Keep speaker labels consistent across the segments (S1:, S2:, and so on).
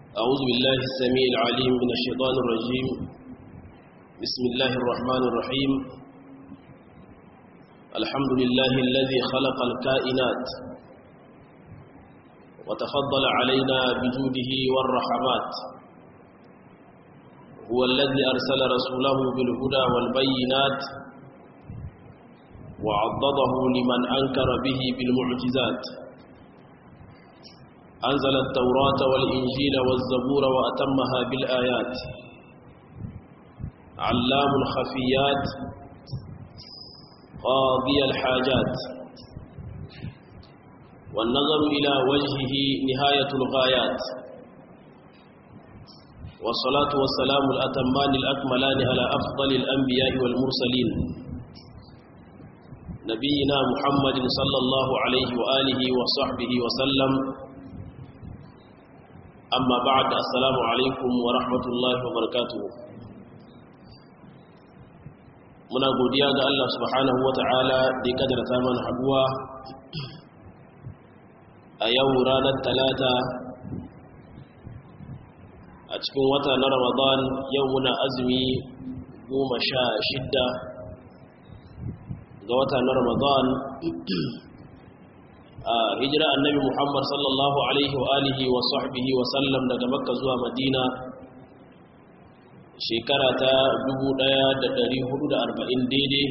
S1: أعوذ بالله السميع العليم من الشيطان الرجيم بسم الله الرحمن الرحيم الحمد لله الذي خلق الكائنات وتفضل علينا بجوده والرحمات هو الذي أرسل رسوله بالهدى والبينات وعضده لمن أنكر به بالمعجزات أنزل التوراة والإنجيل والزبور وأتمها بالآيات علام الخفيات قاضي الحاجات والنظر إلى وجهه نهاية الغايات والصلاة والسلام الأتمان الأكملان على أفضل الأنبياء والمرسلين نبينا محمد صلى الله عليه وآله وصحبه وسلم amma ba'ad assalamu alaikum wa rahmatullahi wa barakatuhu muna godiya ga Allah subhanahu wa ta'ala da ya kadarta mana haduwa a yau ranar talata a cikin wata na ramadan yau muna azumi goma sha shidda ga wata na ramadan a hijira annabi muhammad sallallahu alaihi wa alihi wa sahbihi wa sallam daga makka zuwa madina shekara ta 1440 daidai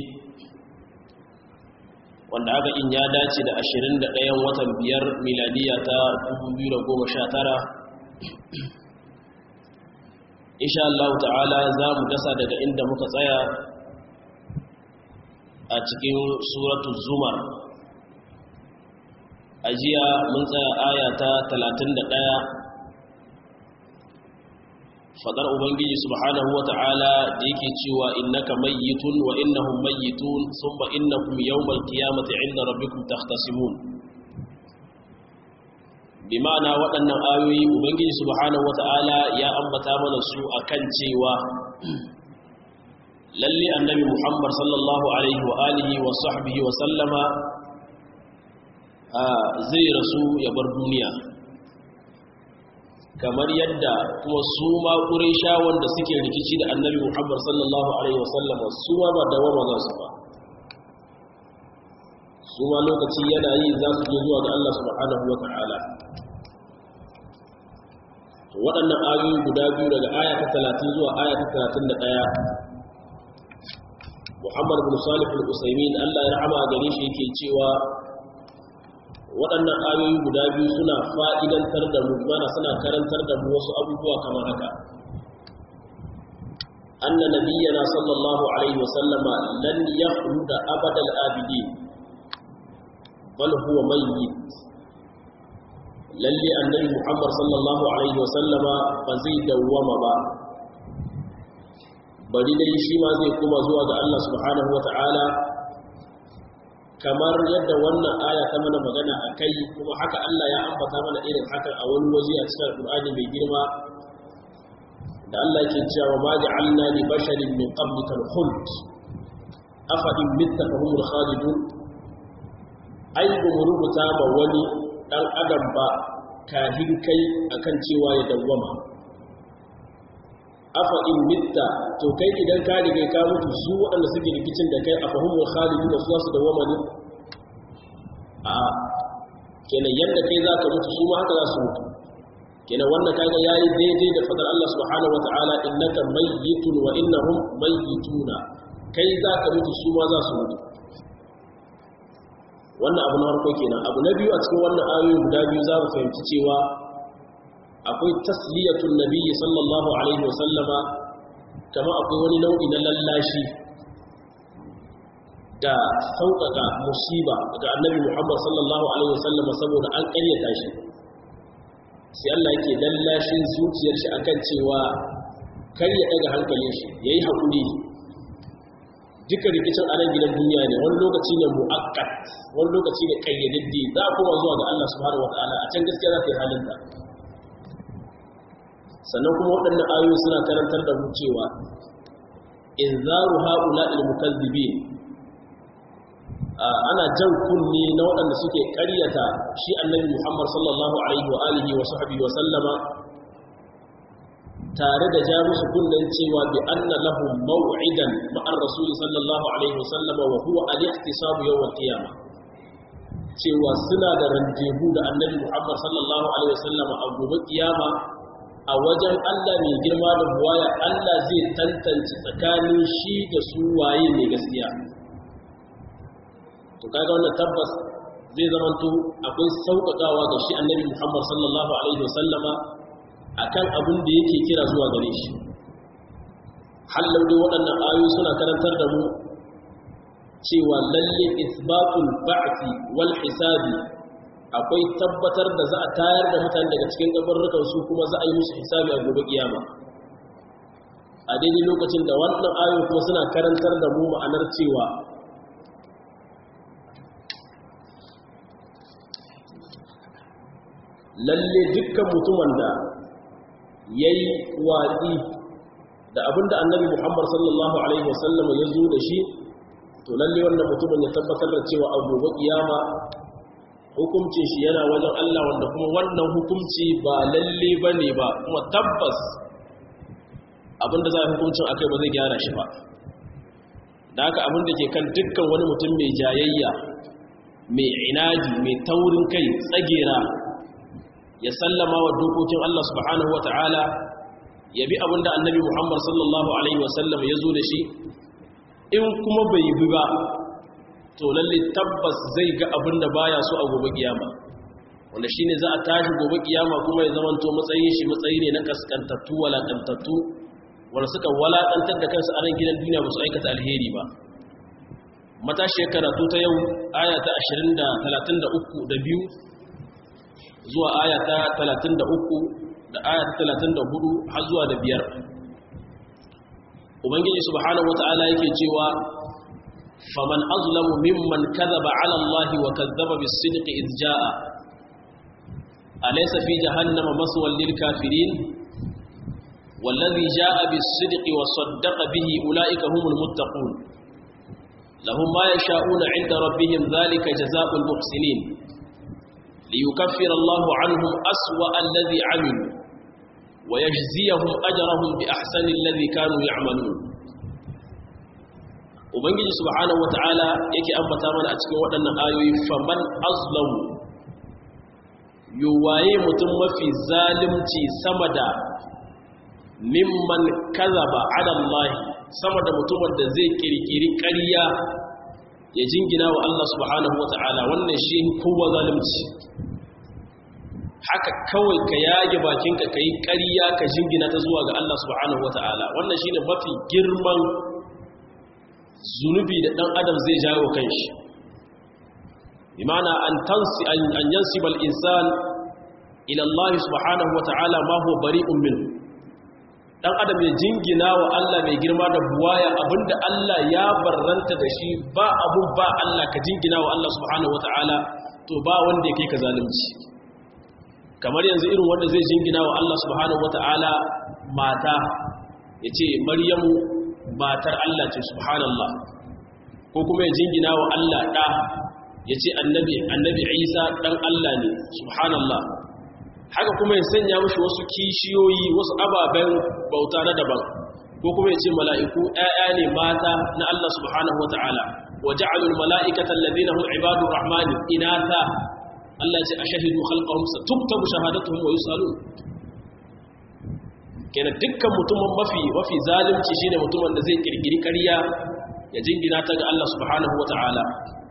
S1: wanda aka in ya dace da 21 watan biyar miladiya ta 2019 insha Allah ta'ala za mu dasa daga inda muka tsaya a cikin suratul zumar a jiya mun tsaya aya ta 31 fadar ubangiji subhanahu wata'ala da yake cewa innaka mayyitun wa innahum mayyitun thumma innakum yawmal qiyamati 'inda rabbikum takhtasimun bima'ana waɗannan ayoyi ubangiji subhanahu wata'ala ya ambata mana su akan cewa lalle annabi muhammad sallallahu alaihi wa alihi wa sahbihi wa sallama zai rasu ya bar duniya kamar yadda kuma su ma ƙurisha wanda suke rikici da annabi muhammad sallallahu alaihi wasallama su ma ba dawama za su ba su ma lokaci yana yi za su je zuwa ga allah subhanahu wa ta'ala waɗannan ayoyi guda biyu daga aya ta talatin zuwa aya ta talatin da ɗaya muhammad bin salih al-usaimin allah ya rahama gare shi yake cewa waɗannan ayoyi guda biyu suna fa'idantar da mu mana suna karantar da mu wasu abubuwa kamar haka anna nabiyyana sallallahu alaihi wasallama lan yakhluda abadal abidin bal huwa mayyit lalle annabi muhammad sallallahu alaihi wasallama ba zai dawwama ba bari dai shi ma zai kuma zuwa ga Allah subhanahu wata'ala kamar yadda wannan aya ta mana magana a kai kuma haka Allah ya ambata mana irin hakan a wani waje a cikin Al-Qur'ani mai girma da Allah ke cewa ma ja'alna li basharin min qablika al-khuld afa in mitta fa humul khalidun ai ba mu rubuta ba wani dan adam ba kahin kai akan cewa ya dawwama afa in mitta to kai idan ka riga ka mutu su waɗanda suke rikicin da kai a fahimul khalidi da su su dawama ne a kenan yadda kai za ka mutu su ma haka za su mutu kenan wannan kaga yayi daidai da fadar Allah subhanahu wataala innaka mayyitun wa innahum mayyituna kai za ka mutu su ma za su mutu wannan abu na farko kenan abu na biyu a cikin wannan ayoyi guda biyu za mu fahimci cewa akwai tasliyatun nabiyyi sallallahu alaihi wasallama kama akwai wani nau'i na lallashi da sauƙaƙa musiba ga annabi muhammad sallallahu alaihi wasallama saboda an ƙaryata shi sai Allah yake lallashin zuciyar shi akan cewa kar ya daga hankalin shi yayi hakuri duka rikicin a nan gidan duniya ne wani lokaci ne mu'akkat wani lokaci ne kayyadaddi za a koma zuwa ga Allah subhanahu wataala a can gaskiya za ta yi halinta sannan kuma waɗannan ayoyi suna karantar da mu cewa in zaru haula ilmukazzibin ana jan kunni na waɗanda suke ƙaryata shi annabi Muhammad sallallahu alaihi wa alihi wa sahbihi wa sallama tare da ja musu kunnen cewa bi anna lahum maw'idan ma'ar rasul sallallahu alaihi wasallama wa huwa al-ihtisabu yawm al-qiyamah cewa suna da randebu da annabi Muhammad sallallahu alaihi wasallama a gobe kiyama a wajen Allah mai girma da buwaya Allah zai tantance tsakanin shi da su waye ne gaskiya to kaga wannan tabbas zai zamanto akwai sauƙaƙawa ga shi annabi Muhammad sallallahu alaihi wasallama akan abin da yake kira zuwa gare shi hallau dai waɗannan ayoyi suna karantar da mu cewa lalle isbatul ba'thi wal hisabi akwai tabbatar da za a tayar da mutane daga cikin gabarrukan su kuma za a yi musu hisabi a gobe kiyama a daidai lokacin da wannan ayoyi kuma suna karantar da mu ma'anar cewa lalle dukkan mutumin da ya yi watsi da abinda annabi muhammad sallallahu alaihi wasallam ya zo da shi to lalle wannan mutumin ya tabbatar da cewa a gobe kiyama hukuncin shi yana wajen Allah wanda kuma wannan hukunci ba lalle ba ne ba kuma tabbas abinda za a hukuncin akai ba zai gyara shi ba da haka abinda ke kan dukkan wani mutum mai jayayya mai inaji mai taurin kai tsagera ya sallama wa dokokin Allah subhanahu wata'ala ya bi abinda annabi Muhammad sallallahu alaihi wasallam ya zo da shi in kuma bai bi ba to lalle tabbas zai ga abinda baya so a gobe kiyama wanda shine za a tashi gobe kiyama kuma ya zamanto matsayin shi matsayi ne na kaskantattu walakantattu wanda suka walakantar da kansu a ran gidan duniya ba su aikata alheri ba matashi karatu ta yau aya ta 20 da 33 da biyu zuwa aya ta 33 da aya ta 34 har zuwa da biyar ubangiji subhanahu wata'ala yake cewa faman azlamu mimman kadhaba 'ala allahi wa kadhaba bis-sidqi idh jaa'a alaysa fi jahannama maswan lil kafirin والذي جاء بالصدق وصدق به أولئك هم المتقون لهم ما يشاءون عند ربهم ذلك جزاء المحسنين ليكفر الله عنهم أسوأ الذي عملوا ويجزيهم أجرهم بأحسن الذي كانوا يعملون Ubangiji subhanahu wata'ala yake ambata mana a cikin waɗannan ayoyi faman azlamu yuwaye mutum mafi zalimci sama da mimman kazaba ala Allah sama da mutumin da zai kirkiri ƙarya ya jingina wa Allah subhanahu wata'ala wannan shi kowa zalimci haka kawai ka yage bakinka ka yi ƙarya ka jingina ta zuwa ga Allah subhanahu wata'ala wannan shi ne mafi girman zunubi da ɗan adam zai jawo kanshi imana an tansi an yansibal insan ila Allah subhanahu wata'ala ma huwa bari'un minhu dan adam ya jingina wa Allah mai girma da buwaya abinda Allah ya barranta da shi ba abun ba Allah ka jingina wa Allah subhanahu wataala to ba wanda yake ka zalunci kamar yanzu irin wanda zai jingina wa Allah subhanahu wataala mata yace maryamu matar Allah ce subhanallah ko kuma ya jingina wa Allah da yace annabi annabi Isa dan Allah ne subhanallah haka kuma ya sanya mashi wasu kishiyoyi wasu ababen bauta na daban ko kuma ya ce mala'iku ‘ya'ya ne mata na Allah subhanahu wata'ala wa ja'alul mala'ikatan ladina hum ibadu rahmani inata Allah ce a shahidu halƙahun sa tuktabu shahadatuhum wa yusalu kenan dukkan mutumin mafi mafi zalunci shine mutumin da zai kirkiri ƙarya ya jingina ta ga Allah subhanahu wata'ala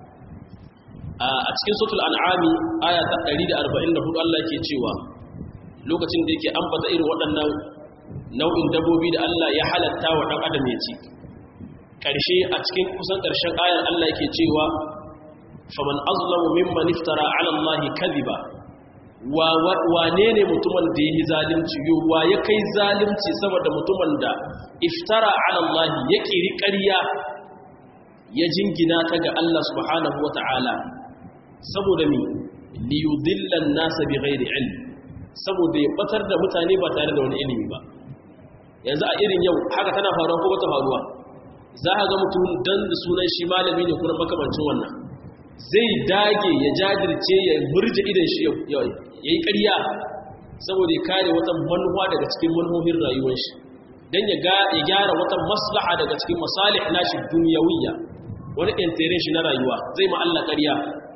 S1: a cikin sutul an'ami aya ta 144 Allah yake cewa lokacin da yake ambata irin waɗannan nau'in dabobi da Allah ya halatta wa ɗan adam ya ci ƙarshe a cikin kusan ƙarshen ayar Allah yake cewa faman azlamu mimman iftara ala Allah kadhiba wa wane ne mutumin da yi zalunci wa ya kai zalunci saboda mutumin da iftara ala Allah ya kiri ƙarya ya jingina ta ga Allah subhanahu wata'ala saboda mi liyudillan nasa bi ghairi ilm saboda ya batar da mutane ba tare da wani ilimi ba yanzu a irin yau haka tana faruwa ko bata faruwa za a ga mutum dan da sunan shi malami ne kuma makamancin wannan zai dage ya jajirce ya murje idan shi ya yi ƙarya saboda ya kare wata manuwa daga cikin manuhohin rayuwar shi dan ya ga ya gyara wata maslaha daga cikin masalih nashi dunyawiyya wani intirin shi na rayuwa zai ma Allah ƙarya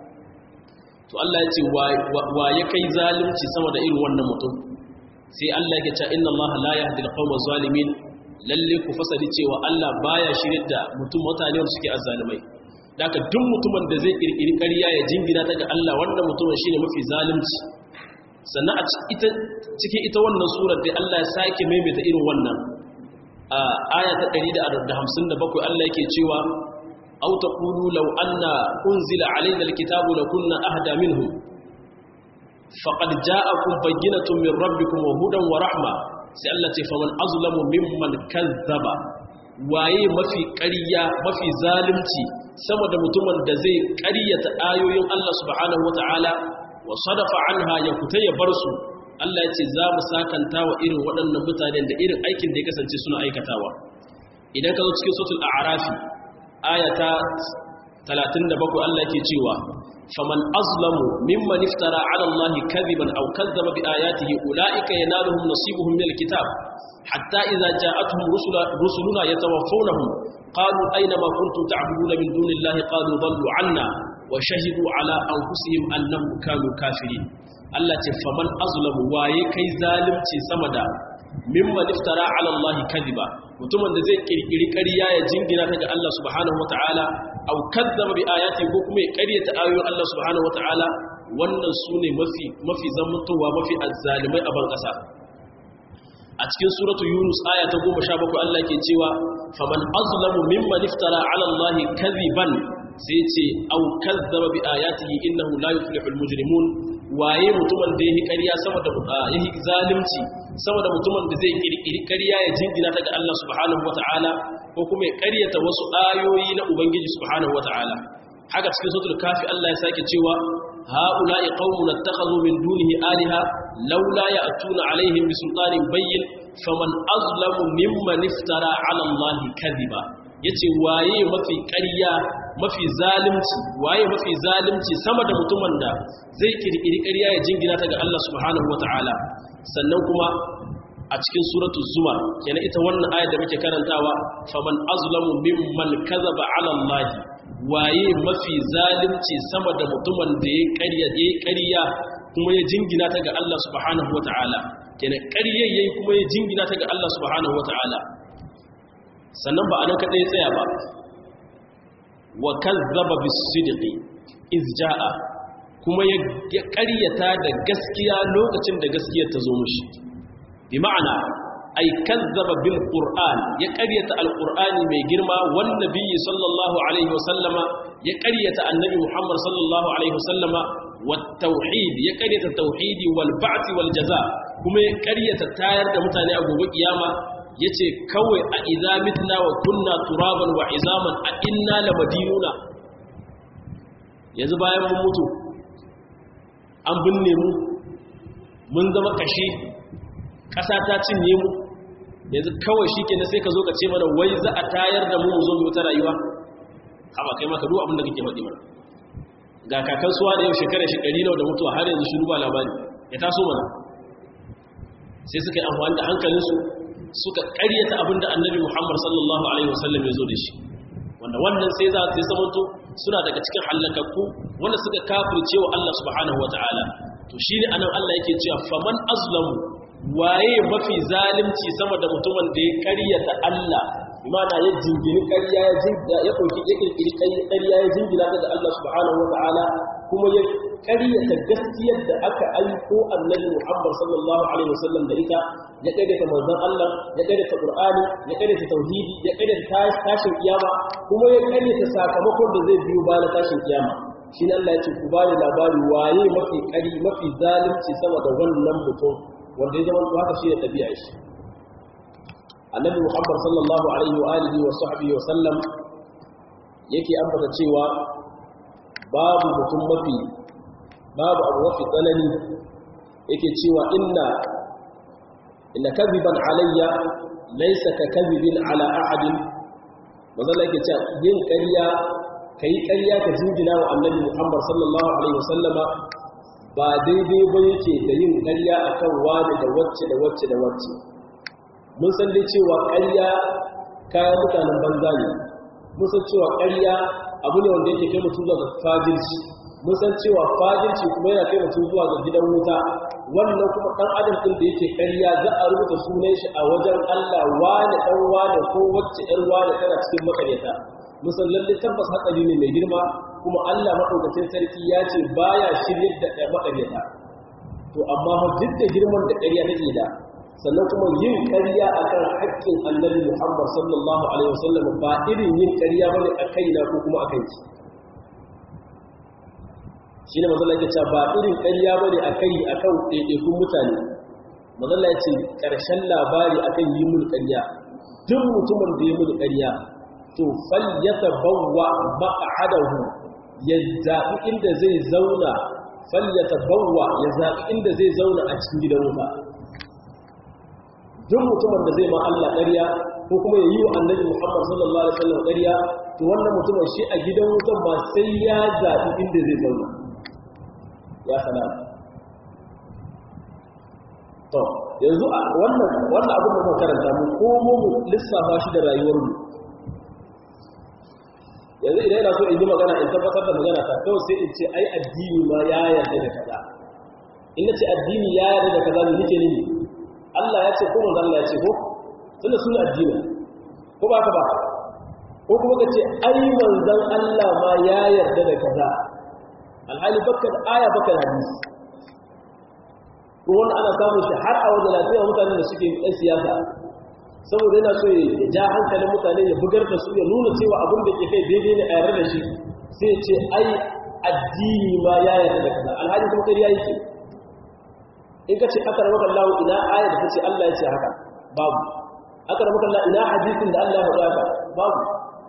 S1: to Allah ya ce wa ya kai zalunci sama da irin wannan mutum sai Allah ya ce inna Allah la yahdi al-qawma zalimin lalle ku fasali cewa Allah baya shirin da mutum mutane wanda suke azzalimai daga duk mutumin da zai kirkiri ƙarya ya jingina ta ga Allah wannan mutumin shine mafi zalunci sannan a cikin ita wannan surar da Allah ya sake maimaita irin wannan a aya ta 157 Allah yake cewa aw taqulu law anna unzila alaina alkitabu lakunna ahda minhum faqad ja'akum bayyinatun min rabbikum wa hudan wa rahma sai Allah ce faman azlamu mimman kazzaba waye mafi ƙarya mafi zalunci sama da mutumin da zai ƙaryata ayoyin Allah subhanahu wata'ala wa sadafa anha ya kuta ya bar su Allah ya ce za mu sakanta wa irin waɗannan mutanen da irin aikin da ya kasance suna aikatawa idan ka zo cikin sautul a'rafi ayata 37 Allah yake cewa faman azlamu mimman iftara ala Allah kadhiban aw kazzaba bi ayatihi ulaika yanaluhum nasibuhum min alkitab hatta idza ja'atuhum rusula rusuluna yatawaffawnahum qalu ayna ma kuntum ta'buduna min dunillahi qalu dhallu 'anna wa shahidu ala anfusihim annahum kanu kafirin Allah ce faman azlamu waye kai zalimci sama da mimman iftara ala Allah kadhiba mutumin da zai kirkiri ƙarya ya jingina ta ga Allah subhanahu wataala aw kadzaba bi ayati ko kuma ya ƙaryata ayoyin Allah subhanahu wataala wannan sune mafi mafi zamantowa mafi azzalimai a ban ƙasa a cikin suratu yunus aya ta 17 Allah ke cewa faman azlamu mimman iftara ala Allah kadhiban sai ce au kazzaba bi ayatihi innahu la yuflihul mujrimun waye mutumin da yake ƙarya sama da yake zalunci sama da mutumin da zai kirkiri ƙarya ya jingina ta ga Allah subhanahu wataala ko kuma ya ƙaryata wasu ayoyi na ubangiji subhanahu wataala haka cikin suratul kafi Allah ya sake cewa haula'i qaumun ittakhadhu min dunihi alaha laula ya'tuna alaihim bisultanin bayyin faman azlamu mimman iftara ala Allah kadhiba yace waye mafi ƙarya mafi zalimci waye mafi zalimci sama da mutumin da zai kirkiri ƙarya ya jingina ta ga Allah subhanahu wataala sannan kuma a cikin suratul zumar kenan ita wannan ayar da muke karantawa faman azlamu mimman kazaba ala Allah waye mafi zalimci sama da mutumin da ya ƙarya ya ƙarya kuma ya jingina ta ga Allah subhanahu wataala kenan ƙarya yayi kuma ya jingina ta ga Allah subhanahu wataala sannan ba anan kadai tsaya ba wa kazzaba bis-sidqi iz jaa kuma ya ƙaryata da gaskiya lokacin da gaskiyar ta zo mushi bi ma'ana ay kazzaba bil qur'an ya ƙaryata al-qur'ani mai girma wan nabiyyi sallallahu alaihi wasallama ya ƙaryata annabi muhammad sallallahu alaihi wasallama wat tauhid ya ƙaryata tauhidi wal ba'th wal jaza kuma ya ƙaryata tayar da mutane a gobe kiyama yace kawai a idza mitna wa kunna turaban wa izaman a inna lamadinuna yanzu bayan mun mutu an binne mu mun zama kashi ƙasa ta cinye mu yanzu kawai shi ke sai ka zo ka ce mana wai za a tayar da mu mu zo mu ta rayuwa haɓa kai maka duk abin da kake faɗi mana ga kakan suwa da yau shekara shekari nawa da mutuwa har yanzu shiru ba labari ya taso mana sai suka yi amfani da hankalinsu suka ƙaryata abin da annabi muhammad sallallahu alaihi wasallam ya zo da shi wanda wannan sai za su zamanto suna daga cikin hallakakku wanda suka kafirce wa Allah subhanahu ta'ala. to shine anan Allah yake cewa faman azlamu waye mafi zalimci sama da mutumin da ya karyata Allah imana ya jingini ƙarya ya jinga ya dauki ya kirkiri ƙarya ya jingina daga Allah subhanahu ta'ala kuma ya ƙaryata gaskiyar da aka aiko annabi Muhammad sallallahu alaihi wasallam da ita ya ƙaryata manzon Allah ya ƙaryata Qur'ani ya ƙaryata tauhidi ya ƙaryata tashin kiyama kuma ya ƙaryata sakamakon da zai biyo bayan tashin kiyama shi ne Allah ya ce ku bani labari waye mafi ƙari mafi zalunci sama da wannan mutum wanda ya zama haka shi ne tabi'a shi annabi Muhammad sallallahu alaihi wa alihi wa sahbihi wa sallam yake ambata cewa babu mutum mafi babu abu mafi tsanani yake cewa inna inna kadhiban alayya laysa ka kadhibin ala ahadin manzo yake cewa yin ƙarya kai ƙarya ka jingina wa annabi Muhammad sallallahu alaihi wasallama ba daidai ba yake da yin ƙarya akan wani da wacce da wacce da wacce mun san dai cewa ƙarya kayan mutanen banza ne mun san cewa ƙarya abu ne wanda yake kai mutum zuwa ga fajirci mun san cewa fajirci kuma yana kai mutum zuwa ga gidan wuta wannan kuma ɗan adam ɗin da yake ƙarya za a rubuta sunan shi a wajen Allah wane ɗan wane ko wacce ƴar wane tana cikin makaryata mun san lalle tabbas hatsari ne mai girma kuma Allah maɗaukacin sarki ya ce baya shiryar da ɗaya makaryata to amma duk da girman da ƙarya take da sannan kuma yin ƙarya akan haƙƙin annabi Muhammad sallallahu alaihi wasallam ba irin yin ƙarya bane a kaina ko kuma a kanki shine mazalla yake cewa ba irin ƙarya bane a kai akan ɗaiɗaikun mutane mazalla ya ce ƙarshen labari akan yi mun ƙarya duk mutumin da ya mun ƙarya to fal yatabawwa maq'adahu ya zaɓi inda zai zauna fal yatabawwa ya zaɓi inda zai zauna a cikin gidan wuta duk mutumin da zai ma Allah ƙarya ko kuma ya yi wa annabi Muhammad sallallahu alaihi wasallam ƙarya to wannan mutumin shi a gidan wutan ba sai ya zaɓi inda zai zauna ya salam to yanzu wannan wannan abin da muka karanta mu ko mu lissafa shi da rayuwar mu yanzu idan ina so in yi magana in tabbatar da magana ta kawai sai in ce ai addini ma ya yarda da kaza in na ce addini ya yarda da kaza ne nake nini Allah ya ce ko manzo Allah ya ce ko tunda sun addini ko ba ka ba ko kuma ka ce ai manzon Allah ma ya yarda da kaza alhali baka da aya baka da hadisi ko wanda ana samun shi har a wajen lafiya mutanen da suke yan siyasa saboda yana so ya ja hankalin mutane ya bugar da su ya nuna cewa abin da ke kai daidai ne a yarda da shi sai ya ce ai addini ma ya yarda da kaza alhali kuma kariya yake in ka ce aka ramaka Allah ina aya da tace Allah ya ce haka babu aka ramaka Allah ina hadisin da Allah ya faɗa haka babu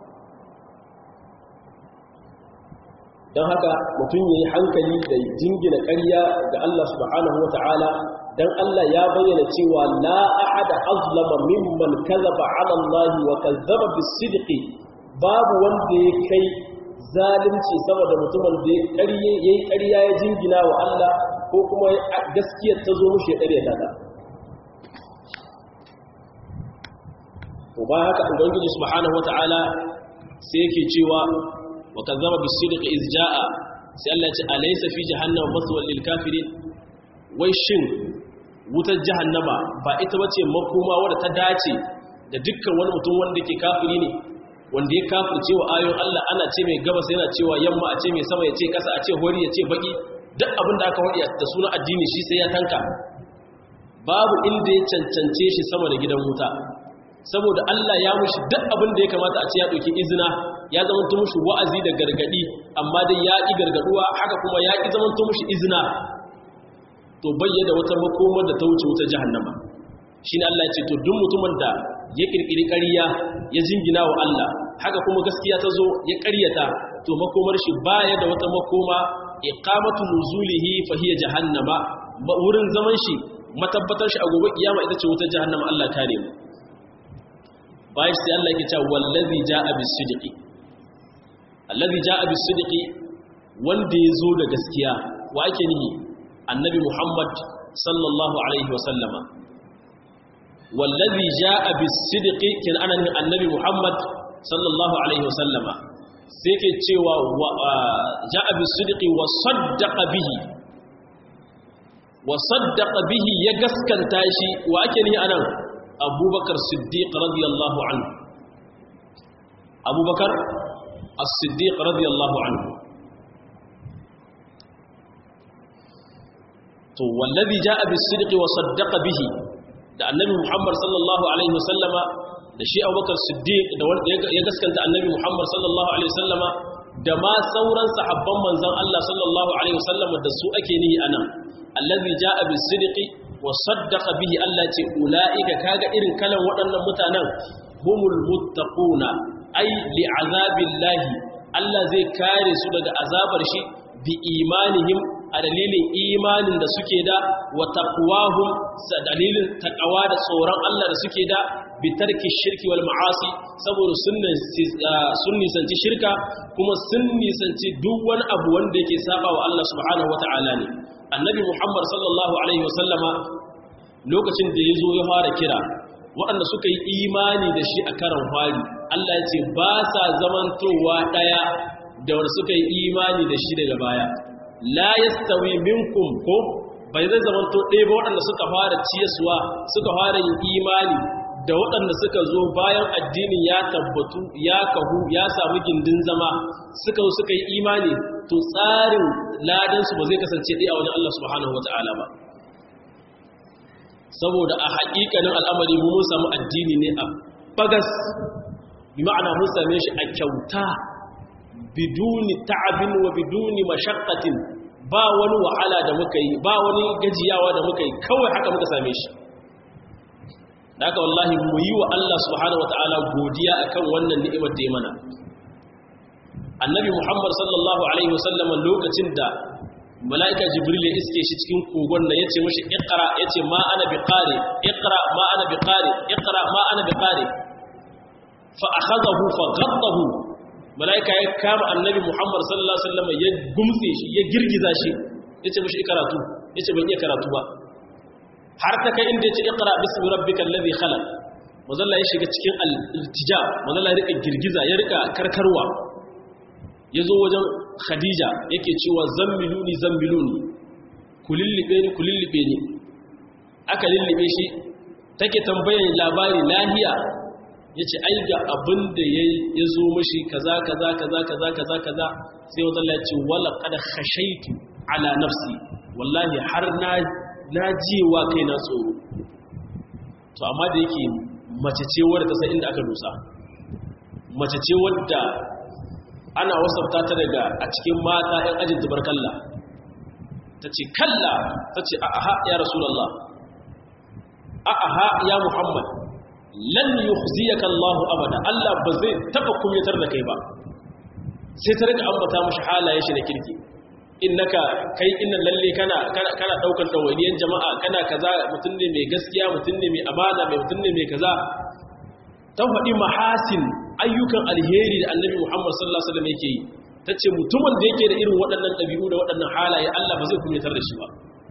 S1: don haka mutum ya yi hankali da jingina ƙarya ga Allah subhanahu wa ta'ala don Allah ya bayyana cewa la ahada azlama mimman kazaba ala Allah wa kazzaba bisidqi babu wanda ya kai zalunci sama da mutumin da ya yi ƙarya ya jingina wa Allah ko kuma gaskiyar ta zo mushi ya ƙarya ta to ba haka ubangiji subhanahu wa ta'ala sai yake cewa wa kazzaba bisidqi iz jaa sai Allah ya ce alaysa fi jahannama maswal lil kafirin wai shin wutar jahannama ba ita bace makoma wadda ta dace da dukkan wani mutum wanda ke kafiri ne wanda ya kafirce wa ayoyin Allah ana ce mai gabas yana cewa yamma a ce mai sama ya ce kasa a ce hori ya ce baki duk abin da aka wadi da sunan addini shi sai ya tanka babu inda ya cancance shi sama da gidan wuta saboda Allah ya mushi duk abin da ya kamata a ce ya ɗauki izina ya zama mushi wa'azi da gargadi amma dai ya ƙi gargaduwa haka kuma ya ƙi zama mushi izina to bayyana wata makomar da ta wuce wuta jahannama shi ne Allah ya ce to duk mutumin da ya ƙirƙiri ƙarya ya jingina wa Allah haka kuma gaskiya ta zo ya ƙaryata to makomar shi baya da wata makoma iqamatu nuzulihi fa hiya jahannama wurin zaman shi matabbatar shi a gobe kiyama ita ce wutar jahannama Allah kare mu bayan sai Allah yake cewa wallazi jaa bis-sidqi allazi jaa bis-sidqi wanda yazo da gaskiya wa ake nihi annabi Muhammad sallallahu alaihi wa sallama wallazi jaa bis-sidqi kin ana nihi annabi Muhammad sallallahu alaihi wa sallama sai ke cewa jaa bis-sidqi wa saddaqa bihi wa saddaqa bihi ya gaskanta shi wa ake nihi anan abubakar siddiq radiyallahu anhu abubakar as-siddiq radiyallahu anhu to wallazi jaa bis-sidqi wa saddaqa bihi da annabi muhammad sallallahu alaihi wasallama da shi abubakar siddiq da wanda ya gaskanta annabi muhammad sallallahu alaihi wasallama da ma sauran sahabban manzon Allah sallallahu alaihi wasallama da su ake nihi anan allazi jaa bis-sidqi wa saddaqa bihi Allah ce ulaika kaga irin kalan waɗannan mutanen humul muttaquna ai li'azabillahi Allah zai kare su daga azabar shi bi imanihim a dalilin imanin da suke da wa taqwahum sa dalilin taqwa da tsoron Allah da suke da bi tarki shirki wal ma'asi saboda sun nisanci shirka kuma sun nisanci duk wani abu wanda yake saba wa Allah subhanahu wata'ala ne annabi muhammad sallallahu alaihi wasallama lokacin da ya zo ya fara kira waɗanda suka yi imani da shi a karan fari Allah ya ce ba sa zamantowa ɗaya da wanda suka yi imani da shi daga baya la yastawi minkum ko bai zai zamanto ɗaya ba waɗanda suka fara ciyaswa suka fara yin imani da waɗanda suka zo bayan addinin ya tabbatu ya kahu ya samu gindin zama suka zo suka yi imani to tsarin ladansu ba zai kasance ɗaya a wajen Allah subhanahu wata'ala ba saboda a haƙiƙanin al'amari mu mun samu addini ne a bagas bi ma'ana mun same shi a kyauta biduni ta'abin wa biduni mashaqqatin ba wani wahala da muka yi ba wani gajiyawa da muka yi kawai haka muka same shi da haka wallahi mu yi wa Allah subhanahu wata'ala godiya akan wannan ni'imar da ya mana annabi muhammad sallallahu alaihi wasallam lokacin da mala'ika jibril ya iske shi cikin kogon da yace mishi iqra yace ma ana biqari iqra ma ana biqari iqra ma ana biqari fa akhadahu fa ghaddahu mala'ika ya kama annabi muhammad sallallahu alaihi wasallam ya gumtse shi ya girgiza shi yace mishi ikaratu yace ban iya karatu ba har ta kai inda yace iqra bismi rabbikal ladhi khalaq mazalla ya shiga cikin al-iltija mazalla ya rika girgiza ya rika karkarwa yazo wajen khadija yake cewa zammiluni zammiluni kulillibe ni kulillibe ni aka lillibe shi take tambayan labari lahiya yace ai ga abin da ya zo mashi kaza kaza kaza kaza kaza kaza sai wanda Allah ya ce wala qad khashaitu ala nafsi wallahi har na na jiwa kai na tsoro to amma da yake mace ce wadda ta san inda aka dosa mace ce wadda ana wasafta ta daga a cikin mata ‘yan ajin tubarkalla ta ce kalla ta ce a'aha ya rasulallah a'aha ya muhammad lan yukhziyaka Allah abada Allah ba zai taba kumyatar da kai ba sai ta rika ambata mushi halaye shi na kirki innaka kai innan lalle kana kana kana daukar tawaliyan jama'a kana kaza mutun ne mai gaskiya mutun ne mai amana mai mutun ne mai kaza ta faɗi mahasin ayyukan alheri da annabi Muhammad sallallahu alaihi wasallam yake yi tace mutumin da yake da irin waɗannan ɗabi'u da waɗannan halaye Allah ba zai kumyatar da shi ba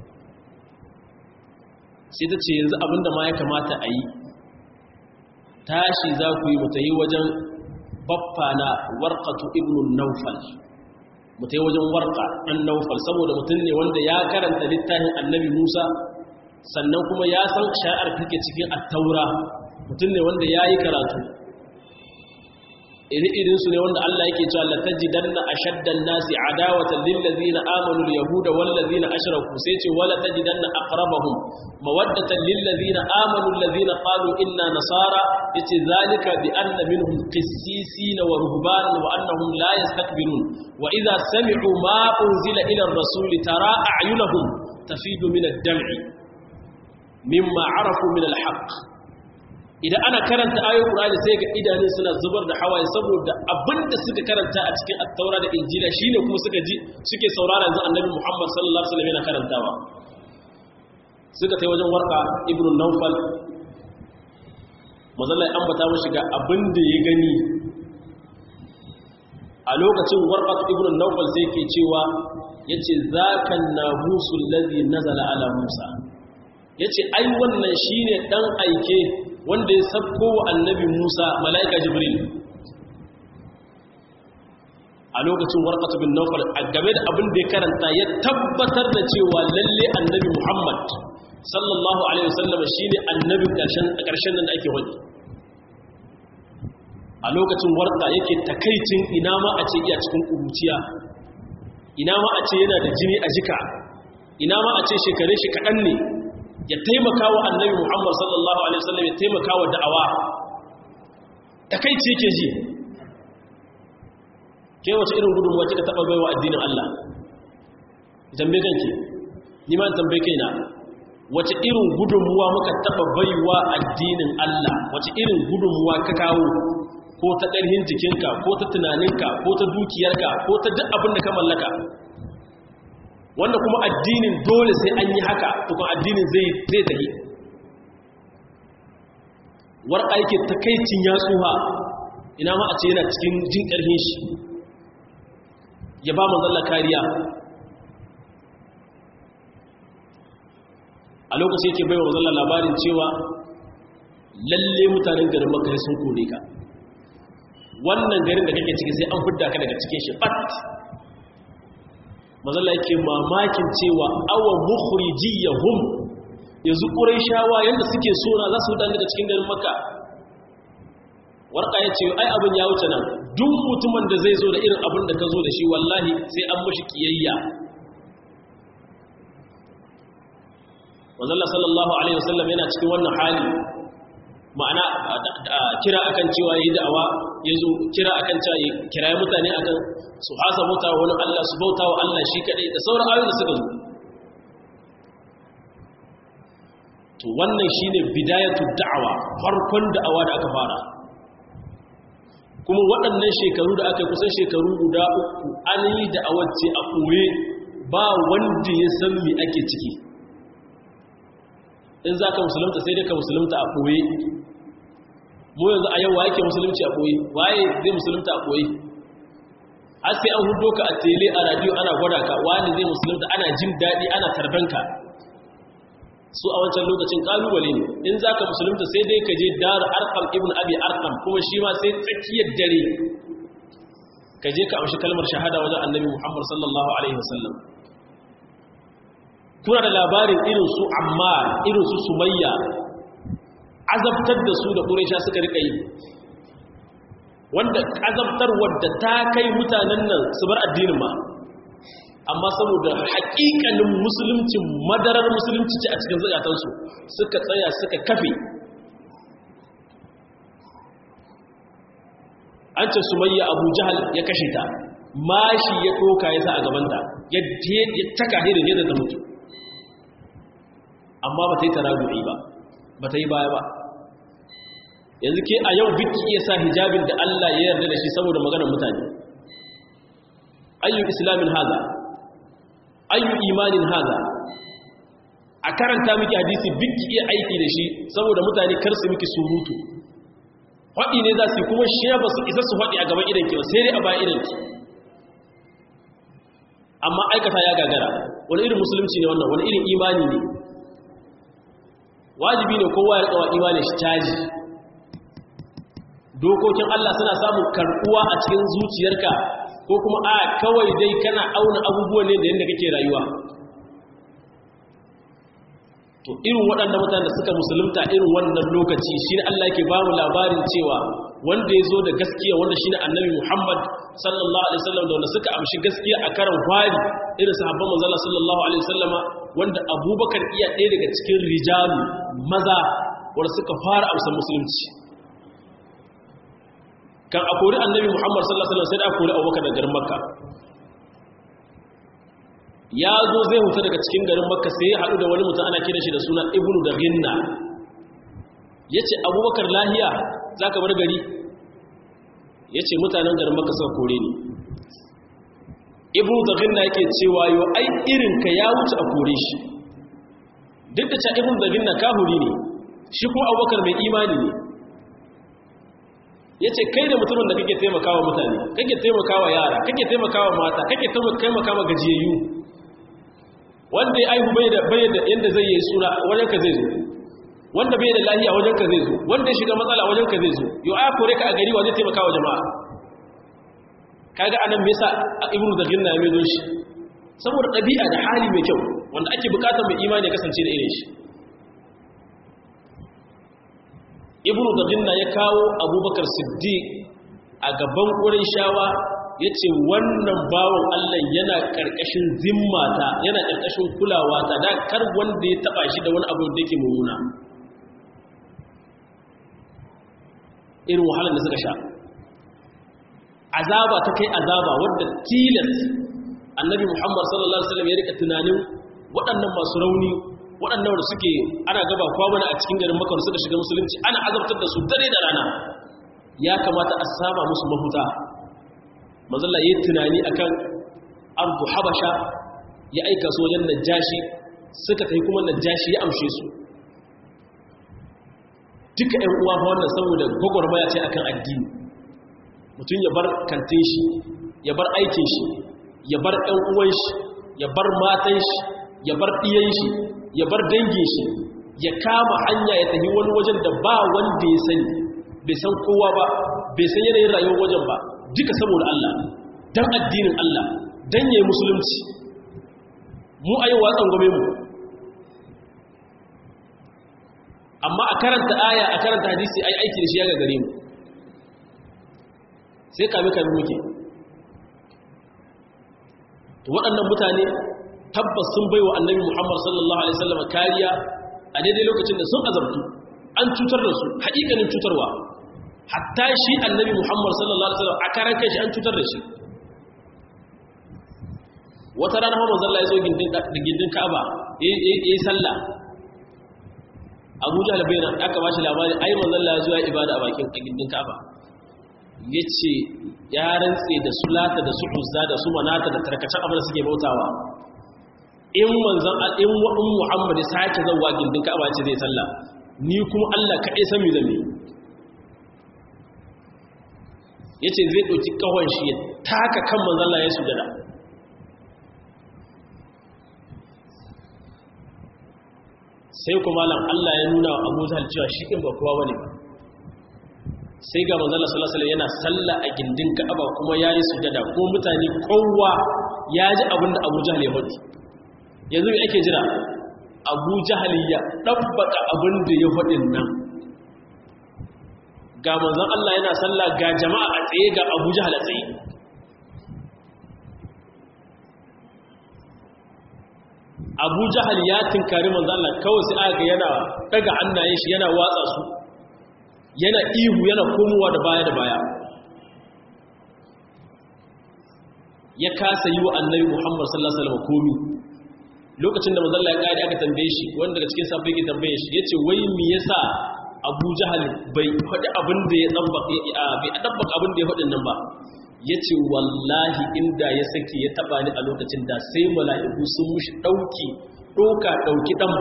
S1: sai ta ce yanzu abinda ma ya kamata a yi tashi za ku yi mutayi wajen baffa na warqatu ibn naufal mutayi wajen warqa ɗan naufal saboda mutum ne wanda ya karanta littafin annabi Musa sannan kuma ya san shari'ar take cikin at-taura mutum ne wanda yayi karatu iri-irin su ne wanda Allah yake cewa la tajidanna ashaddan nasi adawatan lil ladina amanu al yahuda wal ladina ashraku sai ce wala tajidanna aqrabahum mawaddatan lil ladina amanu alladhina qalu inna nasara yace zalika bi anna minhum qissisin wa ruhbanan wa annahum la yastakbirun wa idha sami'u ma unzila ila ar-rasuli tara a'yunahum tafidu min ad-dam'i mimma arafu min al-haqq idan ana karanta ayoyin Qur'ani sai ga idanun suna zubar da hawaye saboda abinda suka karanta a cikin at-taura da injila shine kuma suka ji suke saurara yanzu annabi Muhammad sallallahu alaihi wasallam yana karantawa suka tai wajen warka ibn nawfal mazalla ya ambata mashi ga abinda ya gani a lokacin warka ibn nawfal sai ke cewa yace zakan nahusul ladhi nazala ala musa yace ai wannan shine dan aike wanda ya sabko wa annabi Musa mala'ika Jibril a lokacin warqatu bin Nawfal a game da abin da ya karanta ya tabbatar da cewa lalle annabi Muhammad sallallahu alaihi wasallam shine annabi karshen karshen nan da ake wani a lokacin warqa yake takaicin ina ma a ce iya cikin kuruciya ina ma a ce yana da jini a jika ina ma a ce shekare shi kaɗan ne ya taimaka wa annabi Muhammad sallallahu Alaihi wasallam ya taimaka wa da'awa takaici yake ji ke wace irin gudunmuwa kika taɓa baiwa addinin Allah tambaye kanki ni ma tambaye kaina wace irin gudunmuwa muka taɓa baiwa addinin Allah wace irin gudunmuwa ka kawo ko ta ƙarhin jikinka ko ta tunaninka ko ta dukiyarka ko ta duk abin da ka mallaka wanda kuma addinin dole sai an yi haka tukun addinin zai zai tafi war aiki takaicin ya tsuha ina ma a ce yana cikin jin ƙarfin shi ya ba manzalla kariya a lokacin yake bai wa mazalla labarin cewa lalle mutanen garin makka sun kore ka wannan garin da kake ciki sai an fidda ka daga cikin shi bat mazalla yake mamakin cewa awa mukhrijiyahum yanzu quraishawa yanda suke so na za su fita daga cikin garin makka warka ya ce ai abin ya wuce nan duk mutumin da zai zo da irin abin da ka zo da shi wallahi sai an mashi kiyayya wanzalla sallallahu alaihi wasallam yana cikin wannan hali ma'ana kira akan cewa yi da'awa ya zo kira akan cewa yi kiraye mutane akan su hasa bauta wa wani Allah su bauta wa Allah shi kadai da sauran ayoyi da suka zo to wannan shine bidayatu da'awa farkon da'awa da aka fara kuma waɗannan shekaru da aka kusan shekaru guda uku an yi da'awar ce a koye ba wanda ya san me ake ciki in za ka musulunta sai dai ka musulunta a koye mu yanzu a yau wa yake musulunci a koye waye zai musulunta a koye har sai an hudo ka a tele a radio ana gwada ka wani zai musulunta ana jin daɗi ana tarbanka su a wancan lokacin kalubale ne in za ka musulunta sai dai ka je dar arkam ibn abi arkam kuma shi ma sai tsakiyar dare ka je ka amshi kalmar shahada wajen annabi muhammad sallallahu alaihi wasallam kuna da labarin irin su ammar irin su sumayya azabtar da su da ƙuresha suka rika yi wanda azabtar wadda ta kai mutanen nan su bar addinin ma amma saboda haƙiƙanin musulunci madarar musulunci ce a cikin zakatansu suka tsaya suka kafe an ce sumayya abu jahal ya kashe ta mashi ya ɗoka ya sa a gabanta ya taka hirin yadda ta mutu amma ba ta yi taragu'i ba ba ta yi baya ba yanzu ke a yau biki iya sa hijabin da Allah ya yarda da shi saboda maganar mutane ayyun islamin haza ayyun imanin haza a karanta miki hadisi biki iya aiki da shi saboda mutane kar su miki surutu faɗi ne za su yi kuma shi ba su isa su faɗi a gaban idanki ba sai dai a bayan idanki amma aikata ya gagara wani irin musulunci ne wannan wani irin imani ne wajibi ne kowa ya tsawa imanin shi caji dokokin Allah suna samun karɓuwa a cikin zuciyarka ko kuma a kawai dai kana auna abubuwan ne da yadda kake rayuwa to irin waɗanda mutane da suka musulunta irin wannan lokaci shi ne Allah ke ba mu labarin cewa wanda ya zo da gaskiya wanda shi ne annabi Muhammad sallallahu alaihi wasallam da wanda suka amshi gaskiya a karan fari irin sahabban manzala sallallahu alaihi wasallama wanda abubakar iya ɗaya daga cikin rijalu maza wanda suka fara amsa musulunci kan a kori annabi Muhammad sallallahu alaihi wasallam sai da a kori abubakar daga garin makka ya zo zai huta daga cikin garin makka sai ya haɗu da wani mutum ana kira shi da suna ibnu da ginna ya ce abubakar lahiya za ka bar gari ya ce mutanen garin makka suka kore ni ibnu da ginna yake cewa yau ai irinka ya wuce a kore shi duk da ca ibnu da ginna kahuri ne shi kuma abubakar mai imani ne ya ce kai da mutumin da kake taimakawa mutane kake taimakawa yara kake taimakawa mata kake taimakawa gajiyayyu wanda ya aihu bai da bai da yanda zai yi suna wajen ka zai zo wanda bai da lahiya wajen ka zai zo wanda ya shiga matsala wajen ka zai zo yau aya kore ka a gari wajen taimakawa jama'a kaga anan me yasa ibnu da ginna mai zo shi saboda ɗabi'a da hali mai kyau wanda ake bukatar mai imani ya kasance da irin shi ibnu da ginna ya kawo abubakar siddiq a gaban ƙurin shawa ya ce wannan bawan Allah yana ƙarƙashin zimmata yana ƙarƙashin kulawa ta da kar wanda ya taɓa shi da wani abu da yake mummuna irin wahalar da suka sha azaba ta kai azaba wadda tilas annabi muhammad sallallahu alaihi wasallam ya rika tunanin waɗannan masu rauni waɗannan da suke ana gaba kwamana a cikin garin makar suka shiga musulunci ana azabtar da su dare da rana ya kamata a saba musu mafuta mazalla yi tunani akan ardu habasha ya aika su wajen najashi suka tafi kuma najashi ya amshe su duka ‘yan uwa ba wannan saboda gwagwarmaya ce akan addini mutum ya bar kantin shi ya bar aikin shi ya bar ‘yan uwan shi ya bar matan shi ya bar ɗiyan shi ya bar dangin shi ya kama hanya ya tafi wani wajen da ba wanda ya sani bai san kowa ba bai san yanayin rayuwar wajen ba duka saboda Allah dan addinin Allah dan yayi musulunci mu ayi watsan gome mu amma a karanta aya a karanta hadisi ai aiki da shi ya gagare mu sai kame kame muke to waɗannan mutane tabbas sun baiwa annabi Muhammad sallallahu alaihi wasallam kariya a daidai lokacin da sun azabtu an cutar da su haƙiƙanin cutarwa hatta shi annabi Muhammad sallallahu alaihi wasallam a karan kai shi an cutar da shi wata rana Muhammad sallallahu alaihi wasallam ya zo gindin Ka'aba yayi sallah Abu Jahl bai nan aka bashi labari ai manzon Allah ya zo ya ibada a bakin gindin Ka'aba yace ya rantse da sulata da su uzza da su manata da tarkacen abin da suke bautawa in manzon in wa'in Muhammad ya sake zawa gindin Ka'aba ce zai sallah ni kuma Allah kaɗai san me zan yi yace zai dauki kawon shi ya taka kan manzon Allah ya sujada sai kuma lan Allah ya nuna wa Abu Jahl cewa shi kin ba kowa bane sai ga manzon Allah sallallahu alaihi yana sallah a gindin Ka'aba kuma yayi sujada ko mutane kowa ya ji abinda Abu Jahl ya faɗi yanzu me ake jira Abu Jahl ya dabbaka abinda ya faɗin nan ga manzon Allah yana sallah ga jama'a a tsaye ga Abu Jahl a tsaye abu jahal ya tinkari manzala kawai sai aka yana daga hannayen shi yana watsa su yana ihu yana komowa da baya da baya ya kasa yi wa annabi muhammad sallallahu alaihi wasallam komi lokacin da manzala ya kare aka tambaye shi wanda daga cikin sabbin ke tambaye shi yace wai me yasa abu jahal bai faɗi abin da ya dabbaka bai dabbaka abin da ya faɗin nan ba ya ce wallahi inda ya sake ya taba ni a lokacin da sai mala'iku sun mushi ɗauki ɗoka ɗauki ɗan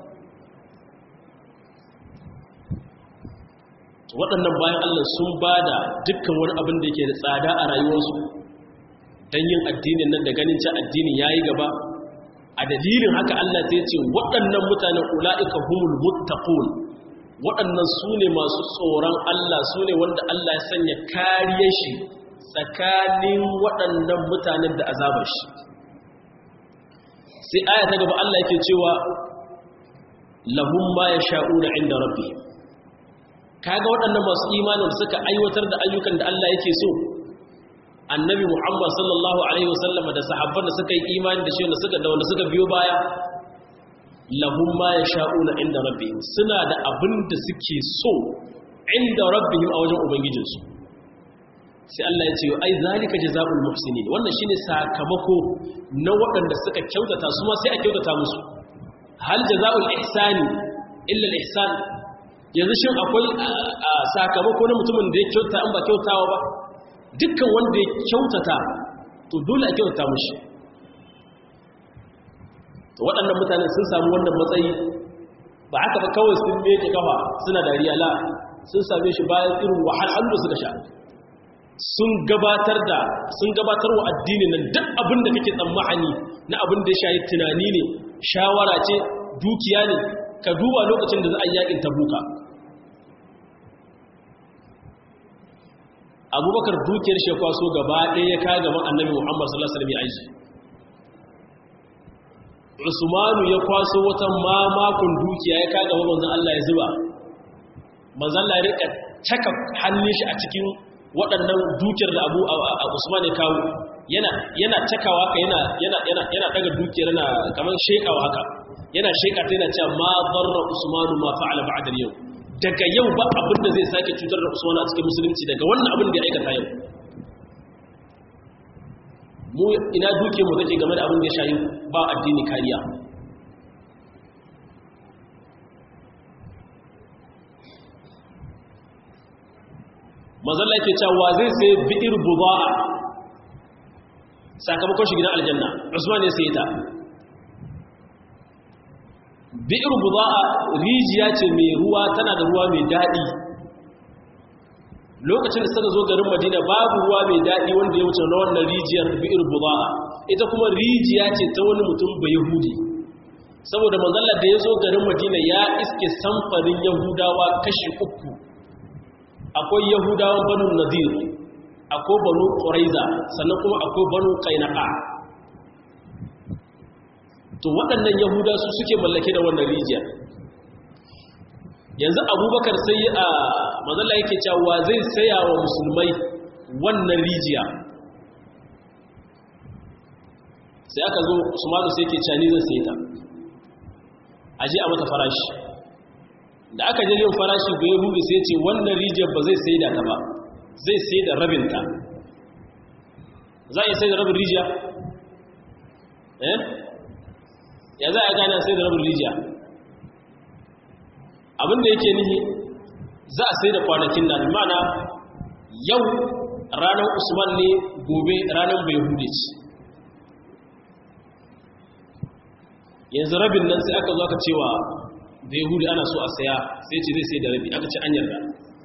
S1: waɗannan bayan Allah sun ba da dukkan wani abin da yake da tsada a rayuwarsu don yin addinin nan da ganin ci addinin ya yi gaba a dalilin haka Allah ta ce waɗannan mutanen ula'ika humul muttaqun waɗannan su ne masu tsoron Allah su ne wanda Allah ya sanya kariyar shi tsakanin waɗannan mutanen da azabar shi sai aya ta gaba Allah yake cewa lahum ma yasha'una inda rabbi kaga waɗannan masu imanin suka aiwatar da ayyukan da Allah yake so annabi Muhammad sallallahu alaihi wasallam da sahabban da suka yi imani da shi da suka da wanda suka biyo baya lahum ma yasha'una inda rabbihim suna da abin da suke so inda rabbihim a wajen ubangijinsu sai Allah ya ce ai zalika jazaul muhsinin wannan shine sakamako na waɗanda suka kyautata su ma sai a kyautata musu hal jazaul ihsani illa al ihsan yanzu shin akwai sakamako na mutumin da ya kyauta an ba kyautawa ba dukkan wanda ya kyautata to dole a kyautata mushi to waɗannan mutanen sun samu wannan matsayi ba haka ba kawai sun meke kafa suna dariya la sun same shi bayan irin wahalhalu da suka sha sun gabatar da sun gabatar wa addini nan duk abin da kake tsammani na abin da ya shayi tunani ne shawara ce dukiya ne ka duba lokacin da za a yakin tabuka abubakar dukiyar shi kwaso gaba ɗaya ya kaga gaban annabi muhammad sallallahu alaihi wasallam ya aiki usmanu ya kwaso wata mamakon dukiya ya kaga gaban manzon Allah ya zuba manzon Allah ya rika caka hannun shi a cikin waɗannan dukiyar da abu a usman ya kawo yana cakawa ka yana daga dukiyar na kamar shekawa haka yana sheka ta yana cewa ma barra usmanu ma fa'ala ba'da yau daga yau ba abin da zai sake cutar da usman a cikin musulunci daga wannan abin da ya aikata yau mu ina dukiyar mu take game da abin da ya shayi ba addini kariya mazalla ke cewa zai sai bi'ir buda'a sakamakon shi gidan aljanna usman ya sai ta bi'ir buda'a rijiya ce mai ruwa tana da ruwa mai daɗi lokacin da suka zo garin madina babu ruwa mai daɗi wanda ya wuce na wannan rijiyar bi'ir buda'a ita kuma rijiya ce ta wani mutum bai yahudi saboda manzalla da ya zo garin madina ya iske samfarin yahudawa kashi uku akwai yahudawan banu nadir akwai banu ƙuraiza sannan kuma akwai banu ƙainaka to waɗannan yahuda su suke mallake da wannan rijiya yanzu abubakar sai a mazalla yake cewa zai saya wa musulmai wannan rijiya sai aka zo usmanu sai ke cani zai sai ta aje a mata farashi da aka je yin farashi ga yahudu sai ce wannan rijiyar ba zai sai da ta ba zai sai da rabinta za a yi sai da rabin rijiya eh ya za a gane sai da rabin rijiya abinda yake nihi za a sai da kwanakin nan mana yau ranar usman ne gobe ranar bai hude ce yanzu rabin nan sai aka zo aka cewa da yahudi ana so a saya sai ce zai sai da rabi aka ce an yarda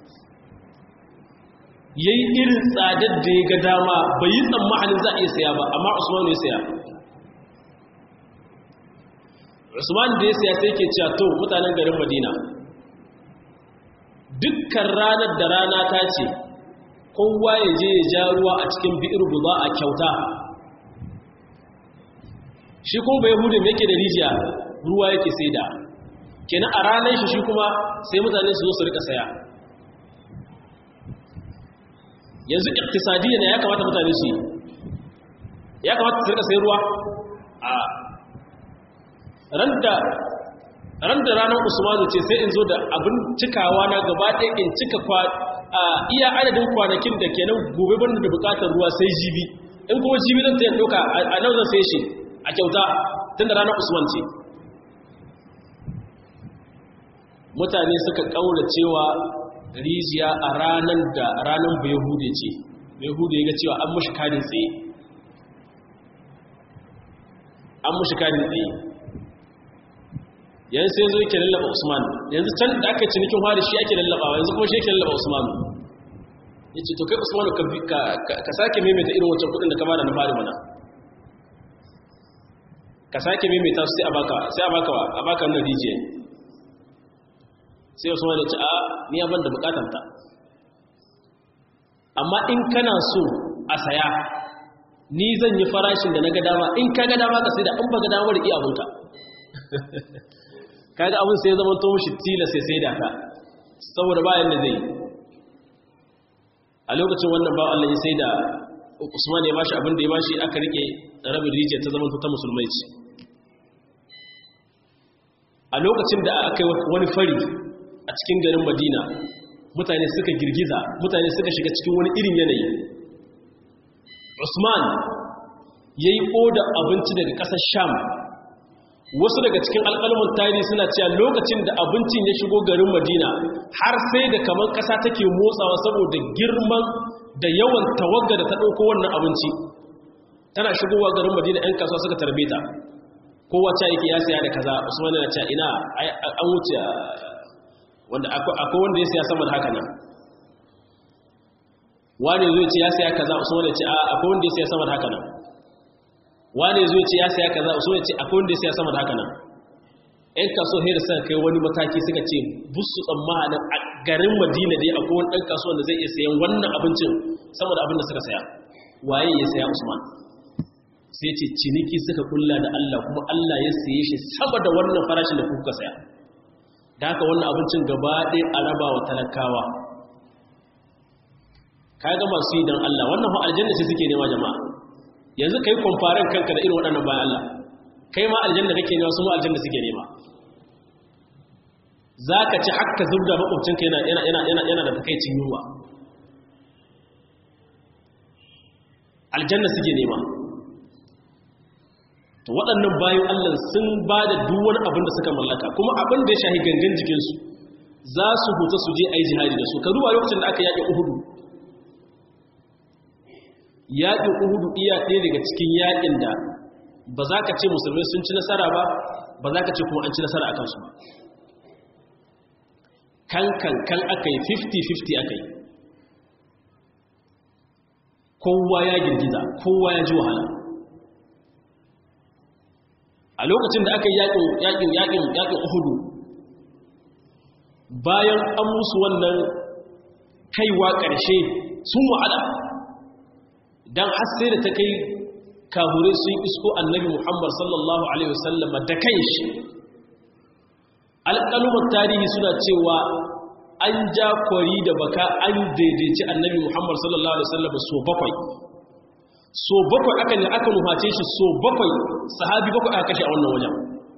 S1: ya yi irin tsadar da ya ga dama bai yi tsammanin za a iya saya ba amma usman ya saya usman da ya saya sai ke cewa to mutanen garin madina dukkan ranar da rana ta ce kowa ya je ya ja ruwa a cikin bi'ir guza a kyauta shi kuma bai hudun yake da rijiya ruwa yake sai da kenan a ranar shi shi kuma sai mutane su zo su rika saya yanzu iktisadiyya ne ya kamata mutane su yi ya kamata su rika sai ruwa a ran da ranar usmanu ce sai in zo da abin cikawa na gaba ɗaya in cika a iya adadin kwanakin da kenan gobe ban da bukatar ruwa sai jibi in kuma jibi zan ta yin ɗauka a nan zan sai shi a kyauta tun da ranar usman ce mutane suka kaura cewa rijiya a ranar da ranar bayahude ce bayahude ya ga cewa an mushi kadin tsaye an mushi kadin tsaye yanzu sai zo yake lallaba usman yanzu can da aka cinikin hari shi ake lallabawa yanzu kuma shi yake lallaba usman ya ce to kai usman ka sake maimaita irin wancan kudin da ka bada na fari mana ka sake maimaita su sai a baka sai a baka a baka wannan rijiya sai wasu wani ce a ni abin da bukatanta amma in kana so a saya ni zan yi farashin da na ga dama in ka ga dama ka sai da in ba ga dama da iya abinka kaga abin sai zama to mushi tila sai sai da ka saboda bayan da zai a lokacin wannan ba Allah ya sai da Usman ya bashi abin da ya bashi aka rike rabin rijiya ta zama ta musulmai ce a lokacin da aka yi wani fari a cikin garin madina mutane suka girgiza mutane suka shiga cikin wani irin yanayi usman ya yi oda abinci daga ƙasar sham wasu daga cikin alƙalmin tarihi suna cewa lokacin da abincin ya shigo garin madina har sai da kamar ƙasa take motsawa saboda girman da yawan tawagga da ta ɗauko wannan abinci tana shigowa garin madina 'yan kasuwa suka tarbe ta kowa ca yake ya saya da kaza usman yana cewa ina an wuce wanda akwai wanda ya siya sama da haka nan wani zai ce ya siya kaza usman ya ce a akwai wanda ya siya sama da haka nan wani zai ce ya siya kaza usman ya ce akwai wanda ya siya sama da haka nan ɗan kaso hera suka kai wani mataki suka ce busu tsammanin a garin madina dai akwai wani ɗan kasuwan da zai iya sayan wannan abincin sama da abin da suka saya waye ya saya usman sai ce ciniki suka kulla da Allah kuma Allah ya saye shi saboda wannan farashin da kuka saya da haka wannan abincin gaba ɗaya a raba wa talakawa ka ga masu yi don Allah wannan fa aljanna sai suke nema jama'a yanzu ka yi kwamfarin kanka da irin waɗannan bayan Allah kai ma aljanna kake nema su ma aljanna suke nema za ka ci haka zubda makwabcinka yana da takaicin yunwa aljanna suke nema to waɗannan bayan Allah sun ba da duwar abin da suka mallaka kuma abin da ya shahi gangan jikinsu za su huta su je a yi jihadi da su ka duba lokacin da aka yaƙi uhudu yaƙin uhudu iya ɗaya daga cikin yaƙin da ba za ka ce musulmai sun ci nasara ba ba za ka ce kuma an ci nasara a kansu ba kan kan kan aka yi 50-50 aka yi kowa ya girgiza kowa ya ji wahala a lokacin da aka yi yakin yakin yakin yakin uhudu bayan an musu wannan kaiwa ƙarshe sun wa'ada don sai da ta kai kahure sun isko annabi muhammad sallallahu alaihi wasallam da kai shi alƙalumar tarihi suna cewa an ja kwari da baka an daidaici annabi muhammad sallallahu alaihi wasallam so bakwai so bakwai aka ne aka nuface shi so bakwai sahabi bakwai aka kashe a wannan wajen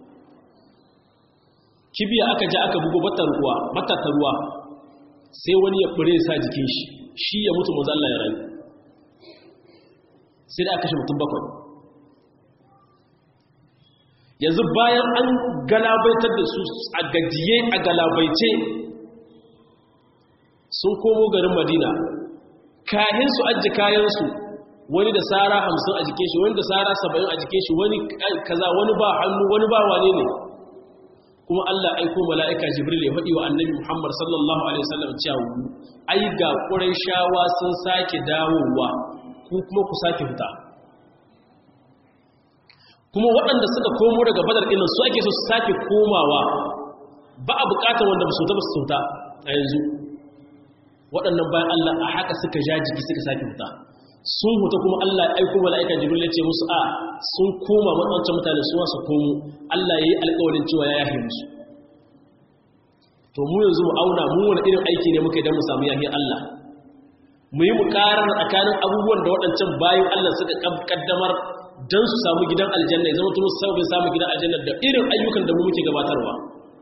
S1: kibiya aka ja aka bugo batar ruwa batar ruwa sai wani ya fure sa jikin shi shi ya mutu manzo Allah ya rayu sai da aka kashe mutum bakwai yanzu bayan an galabaitar da su a gajiye a galabaice sun komo garin madina kayan su ajiye kayansu wani da tsara hamsin a jikin shi wani da tsara saba'in a jikin shi wani kaza wani ba hannu wani ba wane ne kuma Allah aiko mala'ika jibril ya faɗi wa annabi Muhammad sallallahu alaihi wasallam cewa ai ga shawa sun sake dawowa ku kuma ku sake fita kuma waɗanda suka komo daga badar ɗin su ake so su sake komawa ba a buƙatar wanda ba su ta ba su sauta a yanzu waɗannan bayan Allah a haka suka ja jiki suka sake fita sun huta kuma Allah ya aiko mala'ika jibril ya ce musu a sun koma waɗancan mutane su wasu komo Allah ya yi alƙawarin cewa ya yahe musu to mu yanzu mu auna mu wani irin aiki ne muka yi don mu samu yahe Allah mu yi mu ƙarar tsakanin abubuwan da waɗancan bayan Allah suka kaddamar don su samu gidan aljanna ya zama tunu sauƙin samu gidan aljanna da irin ayyukan da mu muke gabatarwa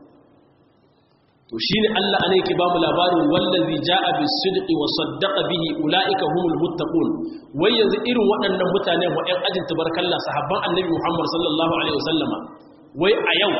S1: to shine Allah ana yake bamu labarin wallazi jaa bis-sidqi wa saddaqa bihi ulaika humul muttaqun wai yanzu irin waɗannan mutane wa ɗan ajin tabarkalla sahabban annabi Muhammad sallallahu alaihi wasallama wai a yau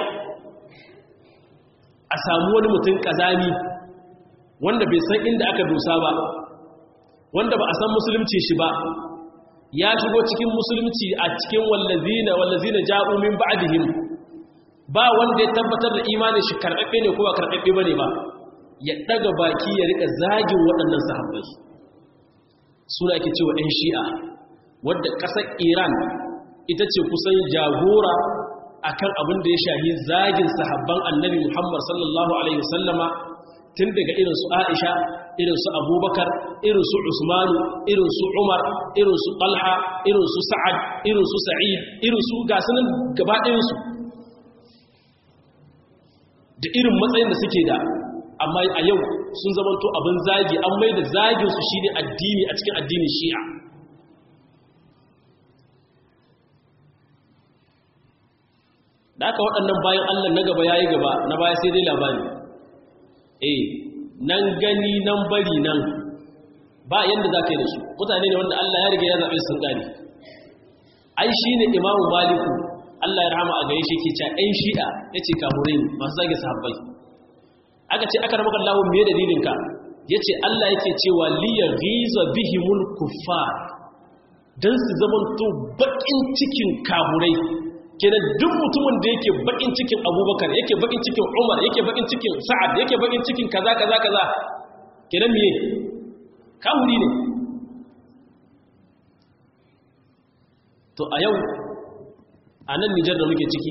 S1: a samu wani mutum kazami wanda bai san inda aka dosa ba wanda ba a san musulunci shi ba ya shigo cikin musulunci a cikin wallazina wallazina ja'u min ba'dihim ba wanda ya tabbatar da imanin shi karɓaɓɓe ne ko ba karɓaɓɓe ba ne ba ya ɗaga baki ya riƙa zagin waɗannan sahabbai suna ake cewa ɗan shi'a wadda ƙasar iran ita ce kusan jagora a kan abin da ya shahi zagin sahabban annabi muhammad sallallahu alaihi wasallama tun daga irinsu aisha irinsu abubakar irinsu usmanu irinsu umar irinsu talha irinsu sa'ad irinsu sa'id irinsu gasunan gaba ɗayansu da irin matsayin da suke da amma a yau sun zamanto abin zagi an mai da zaginsu shi ne addini a cikin addinin shi'a da aka waɗannan bayan allah na gaba ya yi gaba na baya sai dai labari eh nan gani nan bari nan ba yadda za ka yi da su mutane ne wanda allah ya riga ya zaɓe sun gane ai shi ne imamu maliku Allah ya rahama a gare shi ke cewa ɗan shi'a ya ce kamurai ne masu zage sahabbai aka ce aka ramaka Allah me dalilin ka ya ce Allah yake cewa liya ghiza bihimul kuffar dan su zaman to bakin cikin kamurai kenan duk mutumin da yake bakin cikin Abubakar yake bakin cikin Umar yake bakin cikin Sa'ad yake bakin cikin kaza kaza kaza kenan me kamuri ne to a yau a nan nijar da muke ciki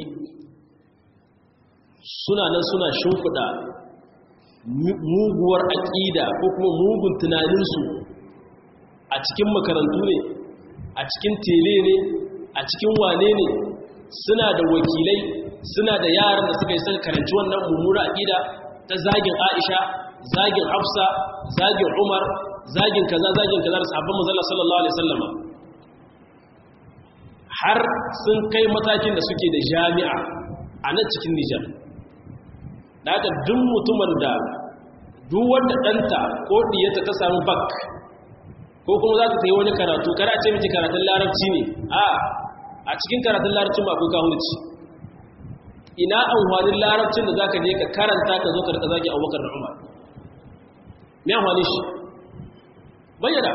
S1: suna nan suna shimfiɗa muguwar aƙida ko kuma mugun tunaninsu a cikin makarantu ne a cikin tele ne a cikin wane ne suna da wakilai suna da yaran da suka yi son karanci wannan mummura aƙida ta zagin aisha zagin hafsa zagin umar zagin kaza zagin kaza da sahabban mazala sallallahu alaihi sallama har sun kai matakin da suke da jami'a a nan cikin Nijar. Da haka duk mutumin da duk wanda ɗanta ko ɗiyata ta samu bak ko kuma za ta yi wani karatu kada ce miki karatun larabci ne a a cikin karatun larabcin ba kuka hulci ina amfanin larabcin da za ka je ka karanta ka zo ka rika zagi abubakar da umar me amfani shi bayyana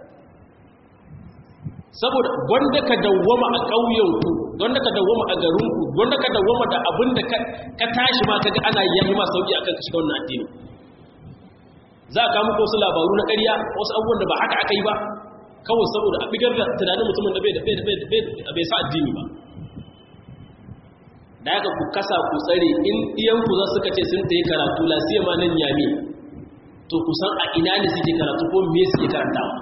S1: saboda gwanda ka dawwama a ƙauyenku gwanda ka dawwama a garinku gwanda ka dawwama da abin da ka tashi ma kaga ana yi ma sauki akan ka shiga wannan addini za a kama wasu labaru na ƙarya wasu abubuwan da ba haka aka yi ba kawai saboda a bigar da tunanin mutumin da bai sa addini ba da haka ku kasa ku tsare in iyanku za suka ce sun ta yi karatu lasiya ma nan yami to ku san a ina ne suke karatu ko me suke karantawa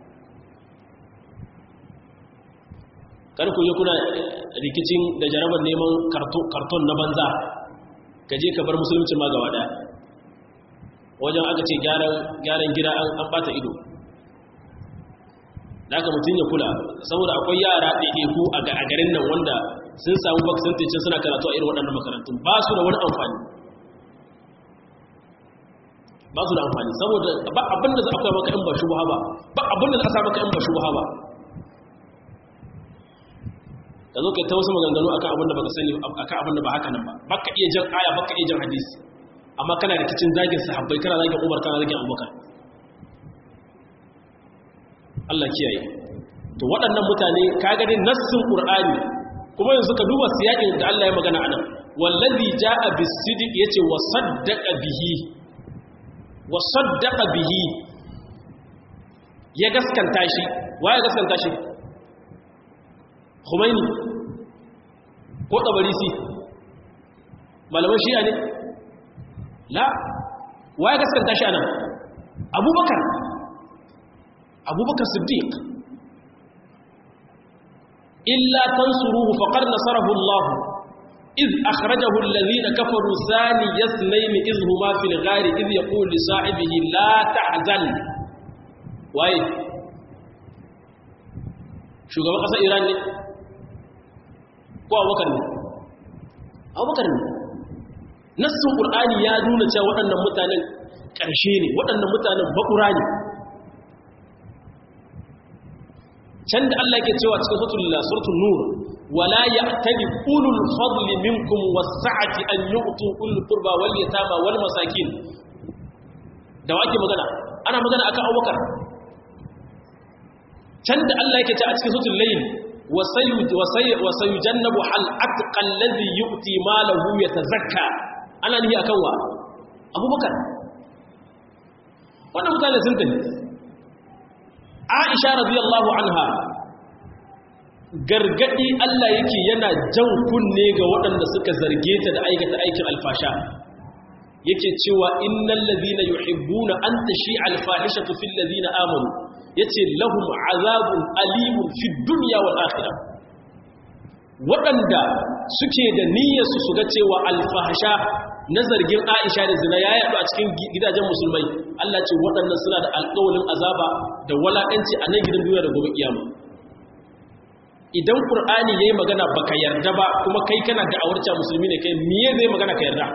S1: kar ku yi kuna rikicin da jarabar neman karton na banza ka je ka bar musulunci ma gaba daya wajen aka ce gyaran gida an bata ido da aka mutum ya kula saboda akwai yara ɗaiɗaiku a garin nan wanda sun samu baksanticin suna karatu a irin waɗannan makarantun ba su da wani amfani ba su da amfani saboda ba abinda za a kai maka in ba shubuha ba ba abinda za a sa maka in ba shubuha ba ka zo kai ta wasu maganganu akan abinda baka sani akan abinda ba haka nan ba baka iya jan aya baka iya jan hadisi amma kana rikicin zagin sahabbai kana zagin Umar kana zagin Abubakar Allah kiyaye to waɗannan mutane ka gani nassin Qur'ani kuma yanzu ka duba siyakin da Allah ya magana anan wallazi jaa bis-sidq yace wa saddaqa bihi wa saddaqa bihi ya gaskanta shi waye gaskanta shi Khomeini ko Tabarisi malaman shi'a ne la waye gaskanta shi anan Abubakar Abubakar Siddiq illa tansuruhu faqad nasarahu Allah إذ أخرجه الذين كفروا ثاني يثنين إذ هما في الغار إذ يقول لصاحبه لا تحزن واي شو قال قصة إيران لي ko abubakar ne abubakar ne nassin ƙur'ani ya nuna cewa waɗannan mutanen ƙarshe ne waɗannan mutanen bakura ne can da Allah yake cewa cikin suratul nur wala ya'tali ulul fadli minkum was-sa'ati an yu'tu ulul qurba wal yatama wal masakin da wake magana ana magana akan abubakar can da Allah yake cewa cikin suratul layl وسيجنب حل أتقى الذي يؤتي ماله يتزكى أنا نهي أكوى أبو بكر وانا متعنى سنتني عائشة رضي الله عنها gargadi Allah yake yana jan kunne ga waɗanda suka zarge ta da aikata aikin alfasha yake cewa innal ladhina yuhibbuna an tashi alfahishatu fil ladhina amanu yace lahum azabun alimun fid dunya wal akhirah waɗanda suke da niyyar su ga cewa alfahasha na zargin Aisha da zina ya yaɗu a cikin gidajen musulmai Allah ce waɗannan suna da alƙawalin azaba da walakanci a nan gidan duniya da gobe kiyama idan qur'ani yayi magana baka yarda ba kuma kai kana da awarca musulmi ne kai miye zai magana ka yarda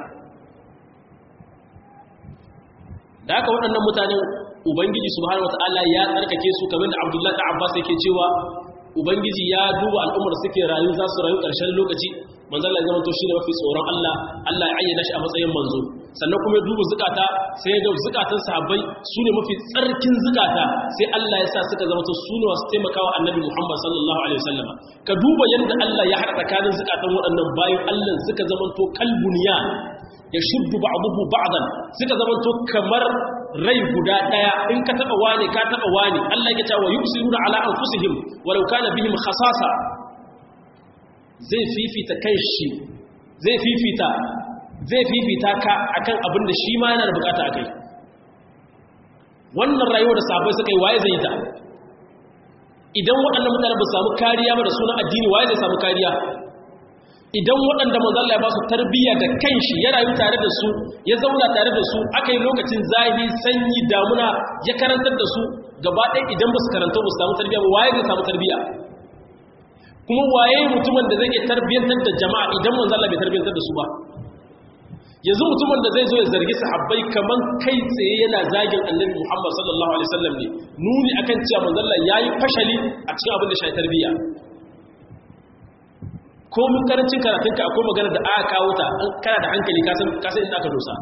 S1: da haka waɗannan mutanen ubangiji subhanahu wataala ya tsarkake su kamar da abdullahi da abbas yake cewa ubangiji ya duba al'ummar suke rayu za su rayu ƙarshen lokaci manzo Allah ya zama to shine mafi tsoron Allah Allah ya ayyana shi a matsayin manzo sannan kuma ya duba zukata sai ga zukatan sahabbai su ne mafi tsarkin zukata sai Allah ya sa suka zama to su ne wasu taimakawa annabi Muhammad sallallahu alaihi wasallam ka duba yadda Allah ya haɗa tsakanin zukatan waɗannan bayan Allah suka zama to kalbuniya ya shuddu ba'dahu ba'dan suka zama to kamar rai guda daya in ka taba wani ka taba wani Allah yake cewa yusiruna ala anfusihim walau kana bihim khasasa zai fifita kanshi zai fifita zai fifita ka akan abin da shi ma yana da bukata akai wannan rayuwar da sahabbai suka yi waye zai ta idan waɗannan mutane ba su samu kariya ba da sunan addini waye zai samu kariya idan waɗanda manzalla ya ba su tarbiyya da kanshi ya rayu tare da su ya zauna tare da su aka yi lokacin zahi sanyi damuna ya karantar da su gaba ɗaya idan ba su karanta ba su samu tarbiyya ba waye zai samu tarbiyya kuma waye mutumin da zai iya tarbiyyantar da jama'a idan manzalla bai tarbiyyantar da su ba yanzu mutumin da zai zo ya zargi sahabbai kaman kai tsaye yana zagin annabi muhammad sallallahu alaihi wasallam ne nuni akan cewa manzalla yayi fashali a cikin abin da shi tarbiyya ko mun karancin karatunka akwai magana da aka kawo ta kana da hankali kasan kasan inda aka dosa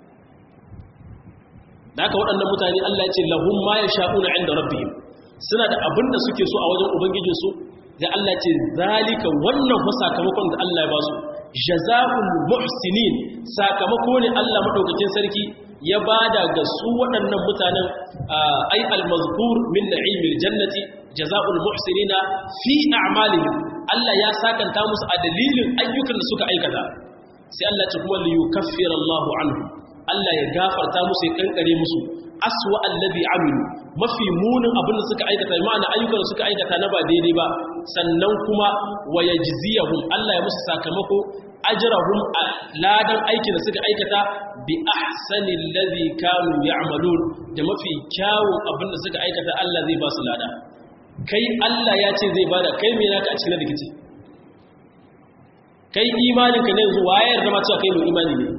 S1: da haka waɗannan mutane Allah ya ce lahum ma yasha'una 'inda rabbihim suna da abin da suke so a wajen ubangijin su da Allah ya ce zalika wannan fa sakamakon da Allah ya ba su jazaa'ul muhsinin sakamako ne Allah madaukakin sarki ya bada ga su waɗannan mutanen ai al-mazkur min na'imil jannati jazaa'ul muhsinina fi a'malihim Allah ya sakanta musu a dalilin ayyukan da suka aikata sai Allah ce kuma li yukaffira Allahu anhu Allah ya gafarta musu ya kankare musu aswa alladhi amilu mafi munin abin da suka aikata ma'ana ayyukan da suka aikata na ba daidai ba sannan kuma wa yajziyahum Allah ya musu sakamako ajrahum ladan aikin da suka aikata bi ahsani alladhi kanu ya'malun da mafi kyawun abin da suka aikata Allah zai ba su lada kai Allah ya ce zai bada kai me naka a cikin rikici kai imanin ka ne yanzu waye yarda ma cewa kai ne imani ne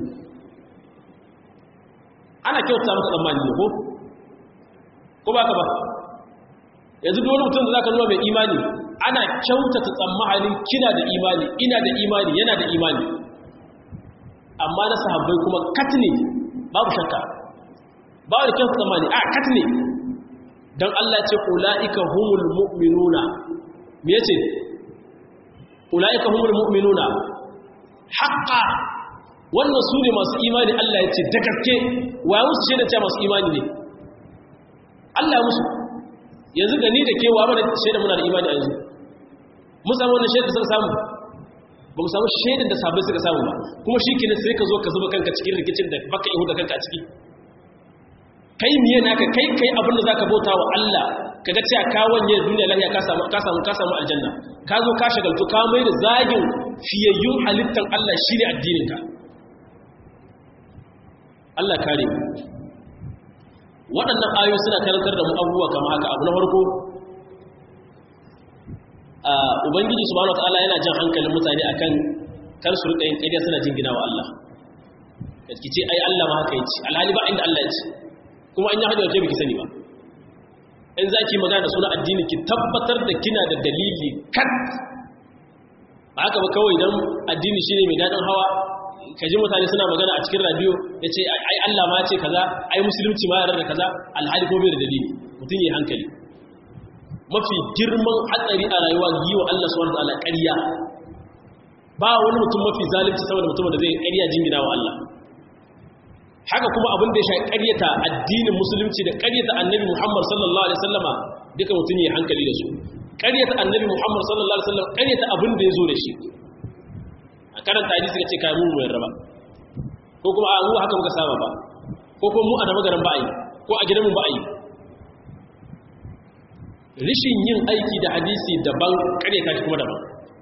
S1: ana kyauta maka tsammani ne ko ko baka ba yanzu duk wani mutum da zaka nuna mai imani ana kyautata tsammanin kina da imani ina da imani yana da imani amma na sahabbai kuma katne babu shakka babu da kyautata tsammani a katne dan Allah ce ulaika humul mu'minuna me yace ulaika humul mu'minuna haqqan wannan su ne masu imani Allah ya ce da gaske wa musu shaida cewa masu imani ne Allah musu yanzu da ni da ke wa mana shaida muna da imani a yanzu mu samu wannan shaida suka samu ba mu samu shaidan da sabai suka samu ba kuma shi kenan sai ka zo ka zuba kanka cikin rikicin da baka ihu da kanka a ciki kai miye naka kai kai abin da zaka bauta wa Allah kaga cewa ka wanye duniya lafiya ka samu ka samu ka samu aljanna ka zo ka shagaltu ka mai da zagin fiyayyun halittan Allah shine addinin ka Allah kare mu waɗannan ayoyi suna karantar da mu abubuwa kamar haka abu na farko a ubangiji subhanahu wataala yana jan hankalin mutane akan kar su rika yin ƙarya suna jingina wa Allah ki ce ai Allah ma haka yace alhali ba inda Allah yace kuma an yi hajjar ke biki sani ba in zaki magana da sunan addini ki tabbatar da kina da dalili kat ba haka ba kawai dan addini shine mai dadin hawa ka ji mutane suna magana a cikin radio ya ce ai Allah ma ce kaza ai musulunci ma yarar da kaza alhali ko bai da dalili mutum yi hankali mafi girman hatsari a rayuwa yi wa Allah subhanahu wataala ƙarya ba wani mutum mafi zalunci saboda mutum da zai ƙarya jingina wa Allah haka kuma abin da ya sha ƙaryata addinin musulunci da ƙaryata annabi Muhammad sallallahu alaihi wasallama duka mutum yi hankali da su ƙaryata annabi Muhammad sallallahu alaihi wasallam ƙaryata abin da ya zo da shi a karanta hadisi ka ce kai mu mu yarda ba ko kuma a mu haka muka saba ba ko kuma mu a da magaran ba a yi ko a gidanmu ba a yi rishin yin aiki da hadisi daban kare kashi kuma daban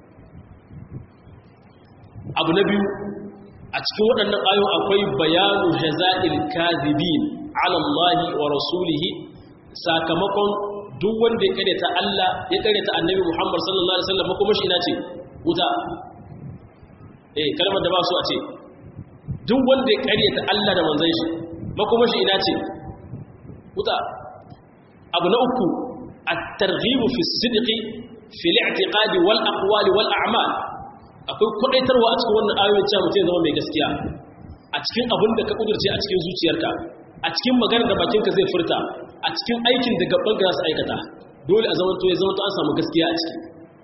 S1: abu na biyu a cikin waɗannan ayon akwai bayanu jaza'il kazibin ala Allah wa rasulihi sakamakon duk wanda ya karyata Allah ya karyata annabi Muhammad sallallahu alaihi wasallam kuma shi ina ce wuta eh kalmar da ba su a ce duk wanda ya karyata Allah da manzon shi makoma shi ina ce wuta abu na uku at-targhib fi as-sidqi fi al-i'tiqad wal aqwal wal a'mal akwai kudaitarwa a cikin wannan ayoyin cewa mutum zama mai gaskiya a cikin abin da ka kudurce a cikin zuciyarka a cikin maganar da bakinka zai furta a cikin aikin da gaban ka za su aikata dole a zaman to ya zama to an samu gaskiya a ciki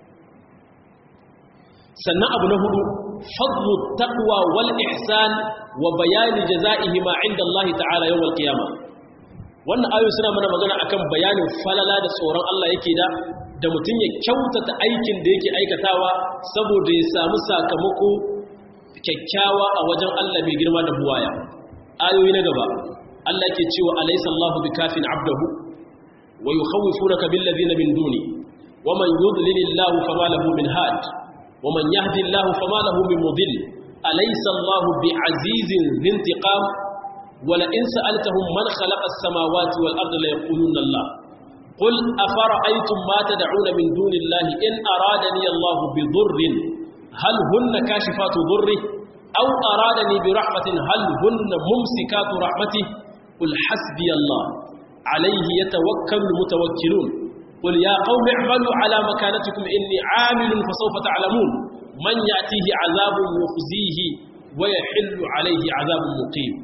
S1: sannan abu na hudu fadlu taqwa wal ihsan wa bayani jazaihi ma inda Allah ta'ala yawmal qiyamah wannan ayoyi suna mana magana akan bayanin falala da tsoron Allah yake da da mutum ya kyautata aikin da yake aikatawa saboda ya samu sakamako kyakkyawa a wajen Allah mai girma da buwaya ayoyi na gaba Allah ke cewa alaysa Allahu bikafin abdahu wa yukhawifunaka bil ladina min duni wa man yudlilillahu fama lahu min had wa man yahdillahu fama lahu min mudil alaysa Allahu bi'azizin zintiqam ولئن سألتهم من خلق السماوات والأرض ليقولون الله قل أفرأيتم ما تدعون من دون الله إن أرادني الله بضر هل هن كاشفات ضره أو أرادني برحمة هل هن ممسكات رحمته قل حسبي الله عليه يتوكل المتوكلون قل يا قوم اعملوا على مكانتكم إني عامل فسوف تعلمون من يأتيه عذاب يخزيه ويحل عليه عذاب مقيم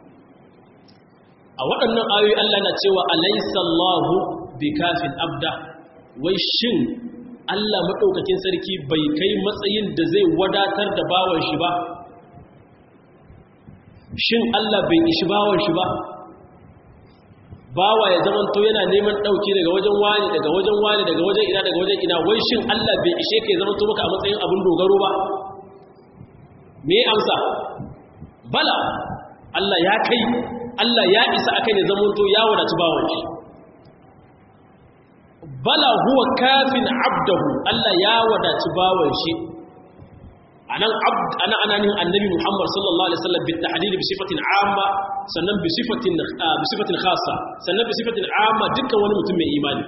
S1: a waɗannan ayoyi Allah na cewa alaisallahu bi kafin abda wai shin Allah maɗaukakin sarki bai kai matsayin da zai wadatar da bawan shi ba shin Allah bai ishi bawan shi ba bawa ya zama to yana neman dauki daga wajen wani daga wajen wani daga wajen ina daga wajen ina wai shin Allah bai ishe ka ya zama to maka a matsayin abin dogaro ba me amsa bala Allah ya kai Allah ya isa akai ne zama to ya wadatu bawan shi bala huwa kafin abdahu Allah ya wadatu bawan shi anan abd ana ananin annabi Muhammad sallallahu alaihi wasallam bil tahdid bi sifatin amma sannan bi sifatin bi sifatin khassa sannan bi sifatin amma dukkan wani mutum mai imani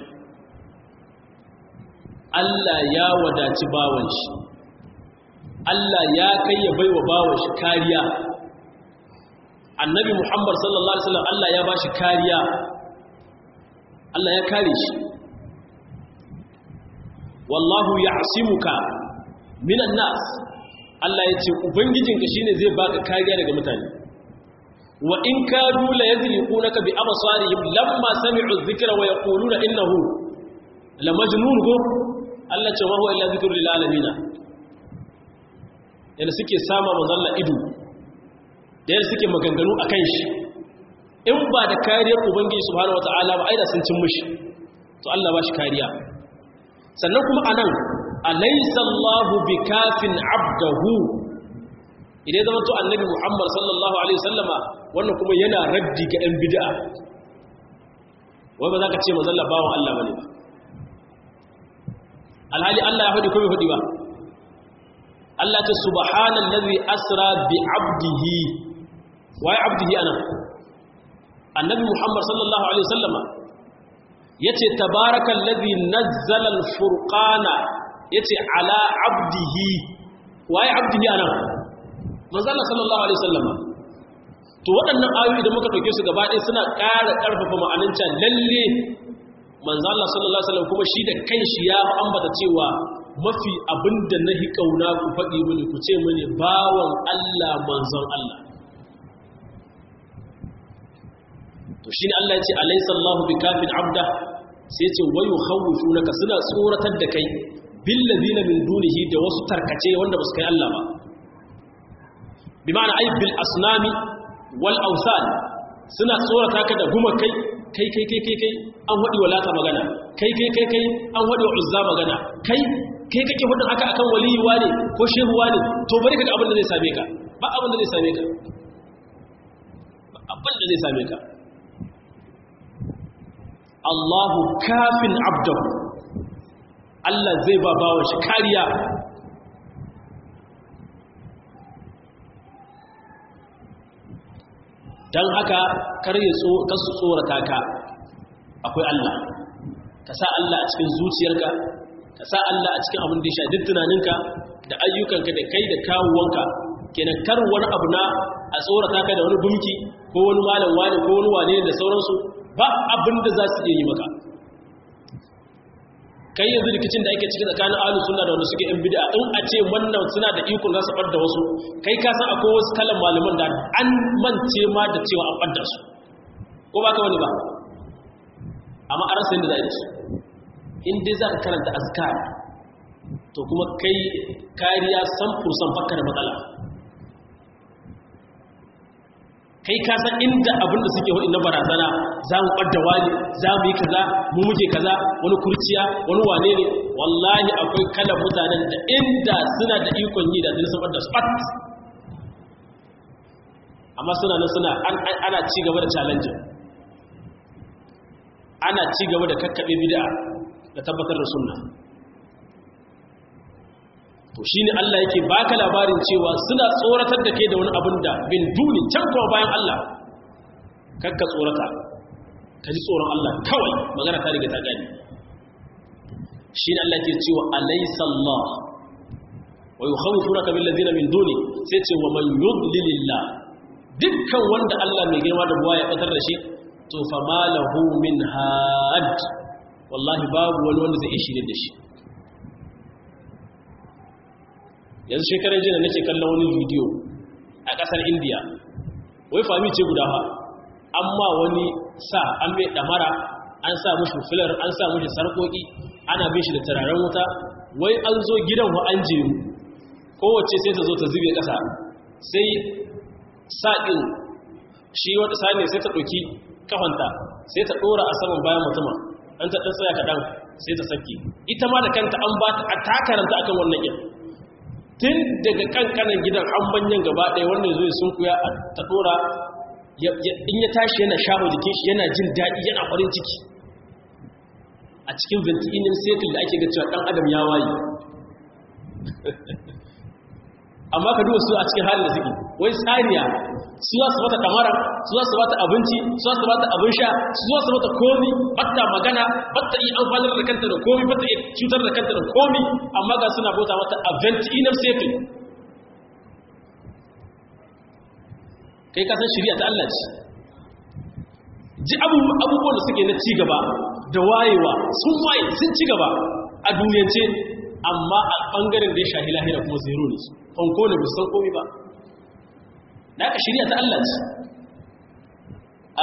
S1: Allah ya wadaci bawan shi Allah ya kai ya baiwa bawan shi kariya annabi Muhammad sallallahu alaihi wasallam Allah ya bashi kariya Allah ya kare shi wallahu ya'simuka minan nas Allah ya ce ubangijinka shine zai baka kariya daga mutane wa in kadu la yadliqunaka bi absarihim lamma sami'u dhikra wa yaquluna innahu la majnun go Allah ce wa huwa illa dhikrul lil alamin yana suke sama manzalla ido da yana suke maganganu akan shi in ba da kariyar ubangiji subhanahu wataala ba aida sun cin mishi to Allah ba shi kariya sannan kuma anan alaysa Allahu bikafin abdahu idan zama to annabi Muhammad sallallahu alaihi wasallama wannan kuma yana raddi ga ɗan bid'a wai ba za ka ce manzon bawon Allah bane ba alhali Allah ya faɗi ko bai faɗi ba Allah ta subhanallazi asra bi abdihi wai abdihi ana annabi Muhammad sallallahu alaihi wasallama yace tabarakallazi nazzala al-furqana yace ala abdihi waye abdihi anan manzo Allah sallallahu alaihi wasallam to waɗannan ayoyi da muka dauke su gaba ɗaya suna ƙara ƙarfafa ma'anin can lalle manzo Allah sallallahu alaihi wasallam kuma shi da kanshi ya ambata cewa mafi abinda nahi kauna ku faɗi mini ku ce mini bawan Allah manzon Allah to shine Allah ya ce alaysa Allahu bikafin abda sai ya ce wayu khawfunaka suna tsoratar da kai billazina min dunihi da wasu tarkace wanda ba su kai Allah ba bi ma'ana ay bil asnami wal awsan suna tsorata ka da guma kai kai kai kai kai kai an wadi walata magana kai kai kai kai an wadi wa uzza magana kai kai kake hudun haka akan waliyuwa ne ko shehuwa ne to bari kaga abin da zai same ka ba abin da zai same ka ba abin da zai same ka Allahu kafin abdahu Allah zai ba bawa shi kariya don haka karye kasu tsorata ka akwai Allah ka sa Allah a cikin zuciyarka ka sa Allah a cikin abin da ya sha duk tunaninka da ayyukanka da kai da kawuwanka kenan kar wani abu na a tsorata ka da wani gumki ko wani malam wani ko wani wane da sauransu ba abin da za su iya yi maka kai yanzu rikicin da ake ciki tsakanin ahlus sunna da wanda suke yan bid'a in a ce wannan suna da iko za su bar da wasu kai ka san akwai wasu kalan malaman da an mance ma da cewa an bar da su ko ba ka wani ba amma an rasa yadda za a yi su in dai za ka karanta azkar to kuma kai kariya san fursan fakka da matsala kai ka san inda abin da suke hudu na barazana za mu ɓadda wani za mu yi kaza mu muke kaza wani kurciya wani wane ne wallahi akwai kalan mutanen da inda suna da ikon yi da sun ɓadda su ɓat amma suna nan suna ana ci gaba da challenge ana ci gaba da kakkaɓe bid'a da tabbatar da sunna to shi ne Allah yake baka labarin cewa suna tsoratar da ke da wani abin da bin duni can kuma bayan Allah kakka tsorata ka ji tsoron Allah kawai magana ta riga ta gani shi ne Allah ke cewa alaysa Allah wa yukhawwifunaka bil ladina min duni sai ce wa man yudlilillah dukkan wanda Allah mai girma da buwa ya fitar da shi to fa malahu min had wallahi babu wani wanda zai shirye da shi yanzu shekarar jina nake kallon wani bidiyo a kasar indiya wai fami ce guda ha amma wani sa an mai damara an sa mushi filar an sa mushi sarkoki ana bin shi da turaren wuta wai an zo gidan wa an jeru kowace sai ta zo ta zube kasa sai saɗin shi wata sani sai ta ɗauki kafanta sai ta dora a saman bayan mutumin an ta dan tsaya kadan sai ta saki ita ma da kanta an ba ta ta karanta akan wannan yin tun daga kankanan gidan an banyan gaba ɗaya wannan zai sun kuya ta dora in ya tashi yana shafa jikin shi yana jin daɗi yana farin ciki a cikin ventinin sekul da ake ga cewa ɗan adam ya waye amma ka duba su a cikin halin da suke wai saniya su za su mata kamara su za su mata abinci su za su mata abin sha su za su mata komi batta magana batta yi amfanar da kanta da komi batta yi cutar da kanta da komi amma ga suna bauta mata a ventinin sekul kai kasan shirya ta Allah ce ji abubuwan da suke na cigaba da wayewa sun waye sun cigaba a duniyance amma a ɓangaren da ya shahi lahira kuma zero ne su fanko ne musan komi ba da aka shirya ta Allah ce a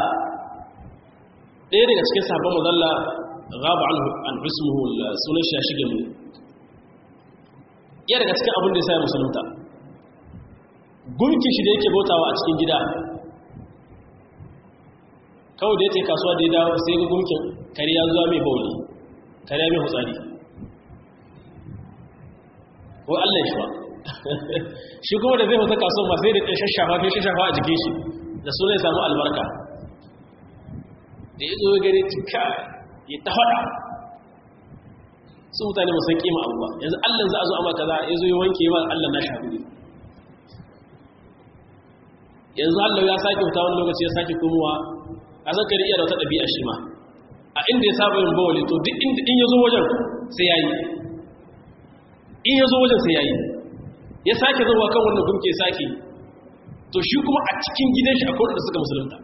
S1: ɗaya daga cikin sabon mazalla gaba an hismuhu sunan shi ya shige mu iya daga cikin abin da ya sa ya musulunta gunkin shi da yake bautawa a cikin gida kawai da ya ce kasuwa da ya dawo sai ga gunkin kare ya zuwa mai bauli kare ya mai hutsari ko allah shi ba shi kuma da zai hutu kasuwa masu da ɗan shashafa fi shashafa a jikin shi da su zai samu albarka da ya zo ya gani cika ya ta faɗa su mutane musan kima abu ba yanzu allah za a zo amma kaza ya zo ya wanke ma allah na shafi ne yanzu Allah ya sake fita wani lokaci ya sake komowa a zakari iya da wata ɗabi'a shi ma a inda ya saba yin bawali to duk inda in ya zo wajen sai ya yi in ya zo wajen sai ya yi ya sake zuwa kan wannan gumke sake to shi kuma a cikin gidan shi akwai da suka musulunta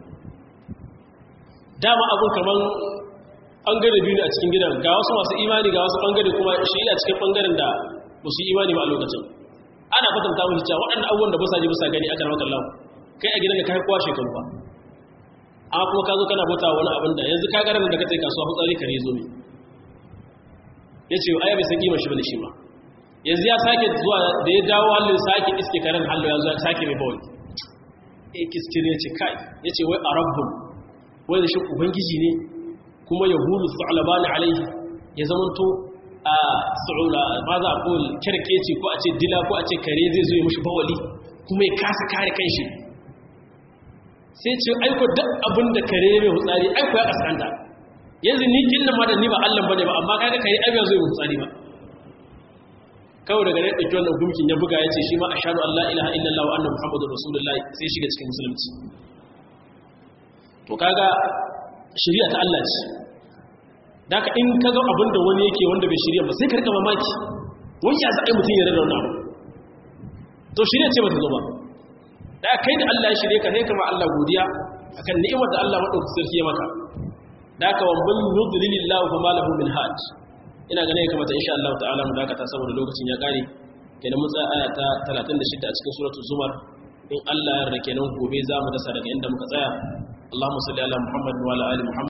S1: dama abun kamar ɓangare biyu ne a cikin gidan ga wasu masu imani ga wasu ɓangare kuma shi a cikin ɓangaren da ba su yi imani ba a lokacin ana kwatanta mu cewa waɗannan abubuwan da ba sa ji ba sa gani aka rawa kallon kai a gidan da ka kowa shekaru ba amma kuma ka zo kana bauta wani abin da yanzu ka garin da ka tsaye kasuwa hutsari kare zo ne ya ce aya bai san kima shi bane shi ba yanzu ya sake zuwa da ya dawo halin sake iske karen hallo ya zo ya sake mai bawai eh kiskiri ya ce kai ya ce wai a rabbun wai da shi ubangiji ne kuma ya hulu su'alabani alaihi ya zamanto a su'ula ba za a ko kyarkeci ko a ce dila ko a ce kare zai zo ya mushi bawali kuma ya kasa kare kanshi sai ce aiko duk abin da kare mai hutsari aiko ya kaskanta yanzu ni kin nan ma da ni ba Allah bane ba amma kaga kare ai zai hutsari ba kawai daga nan dake wannan gumkin ya buga yace shi ma ashhadu an la ilaha illallah wa anna muhammadur rasulullah sai shiga cikin musulunci to kaga shari'a ta Allah ce daka in kaga abin da wani yake wanda bai shari'a ba sai ka rika mamaki wani ya zai mutun ya rada wannan abu to shari'a ce ba ta zo ba da kai da Allah ya shirye ka sai kama Allah godiya akan ni'imar da Allah madauki sarki ya maka da ka wa man yudlilillahu fama lahu min haj ina ganin ya kamata insha Allah ta'ala mu dakata saboda lokacin ya kare kenan mun tsaya aya ta 36 a cikin suratul zumar in Allah ya yarda kenan gobe za mu dasa daga inda muka tsaya Allahumma salli ala Muhammad wa ala ali Muhammad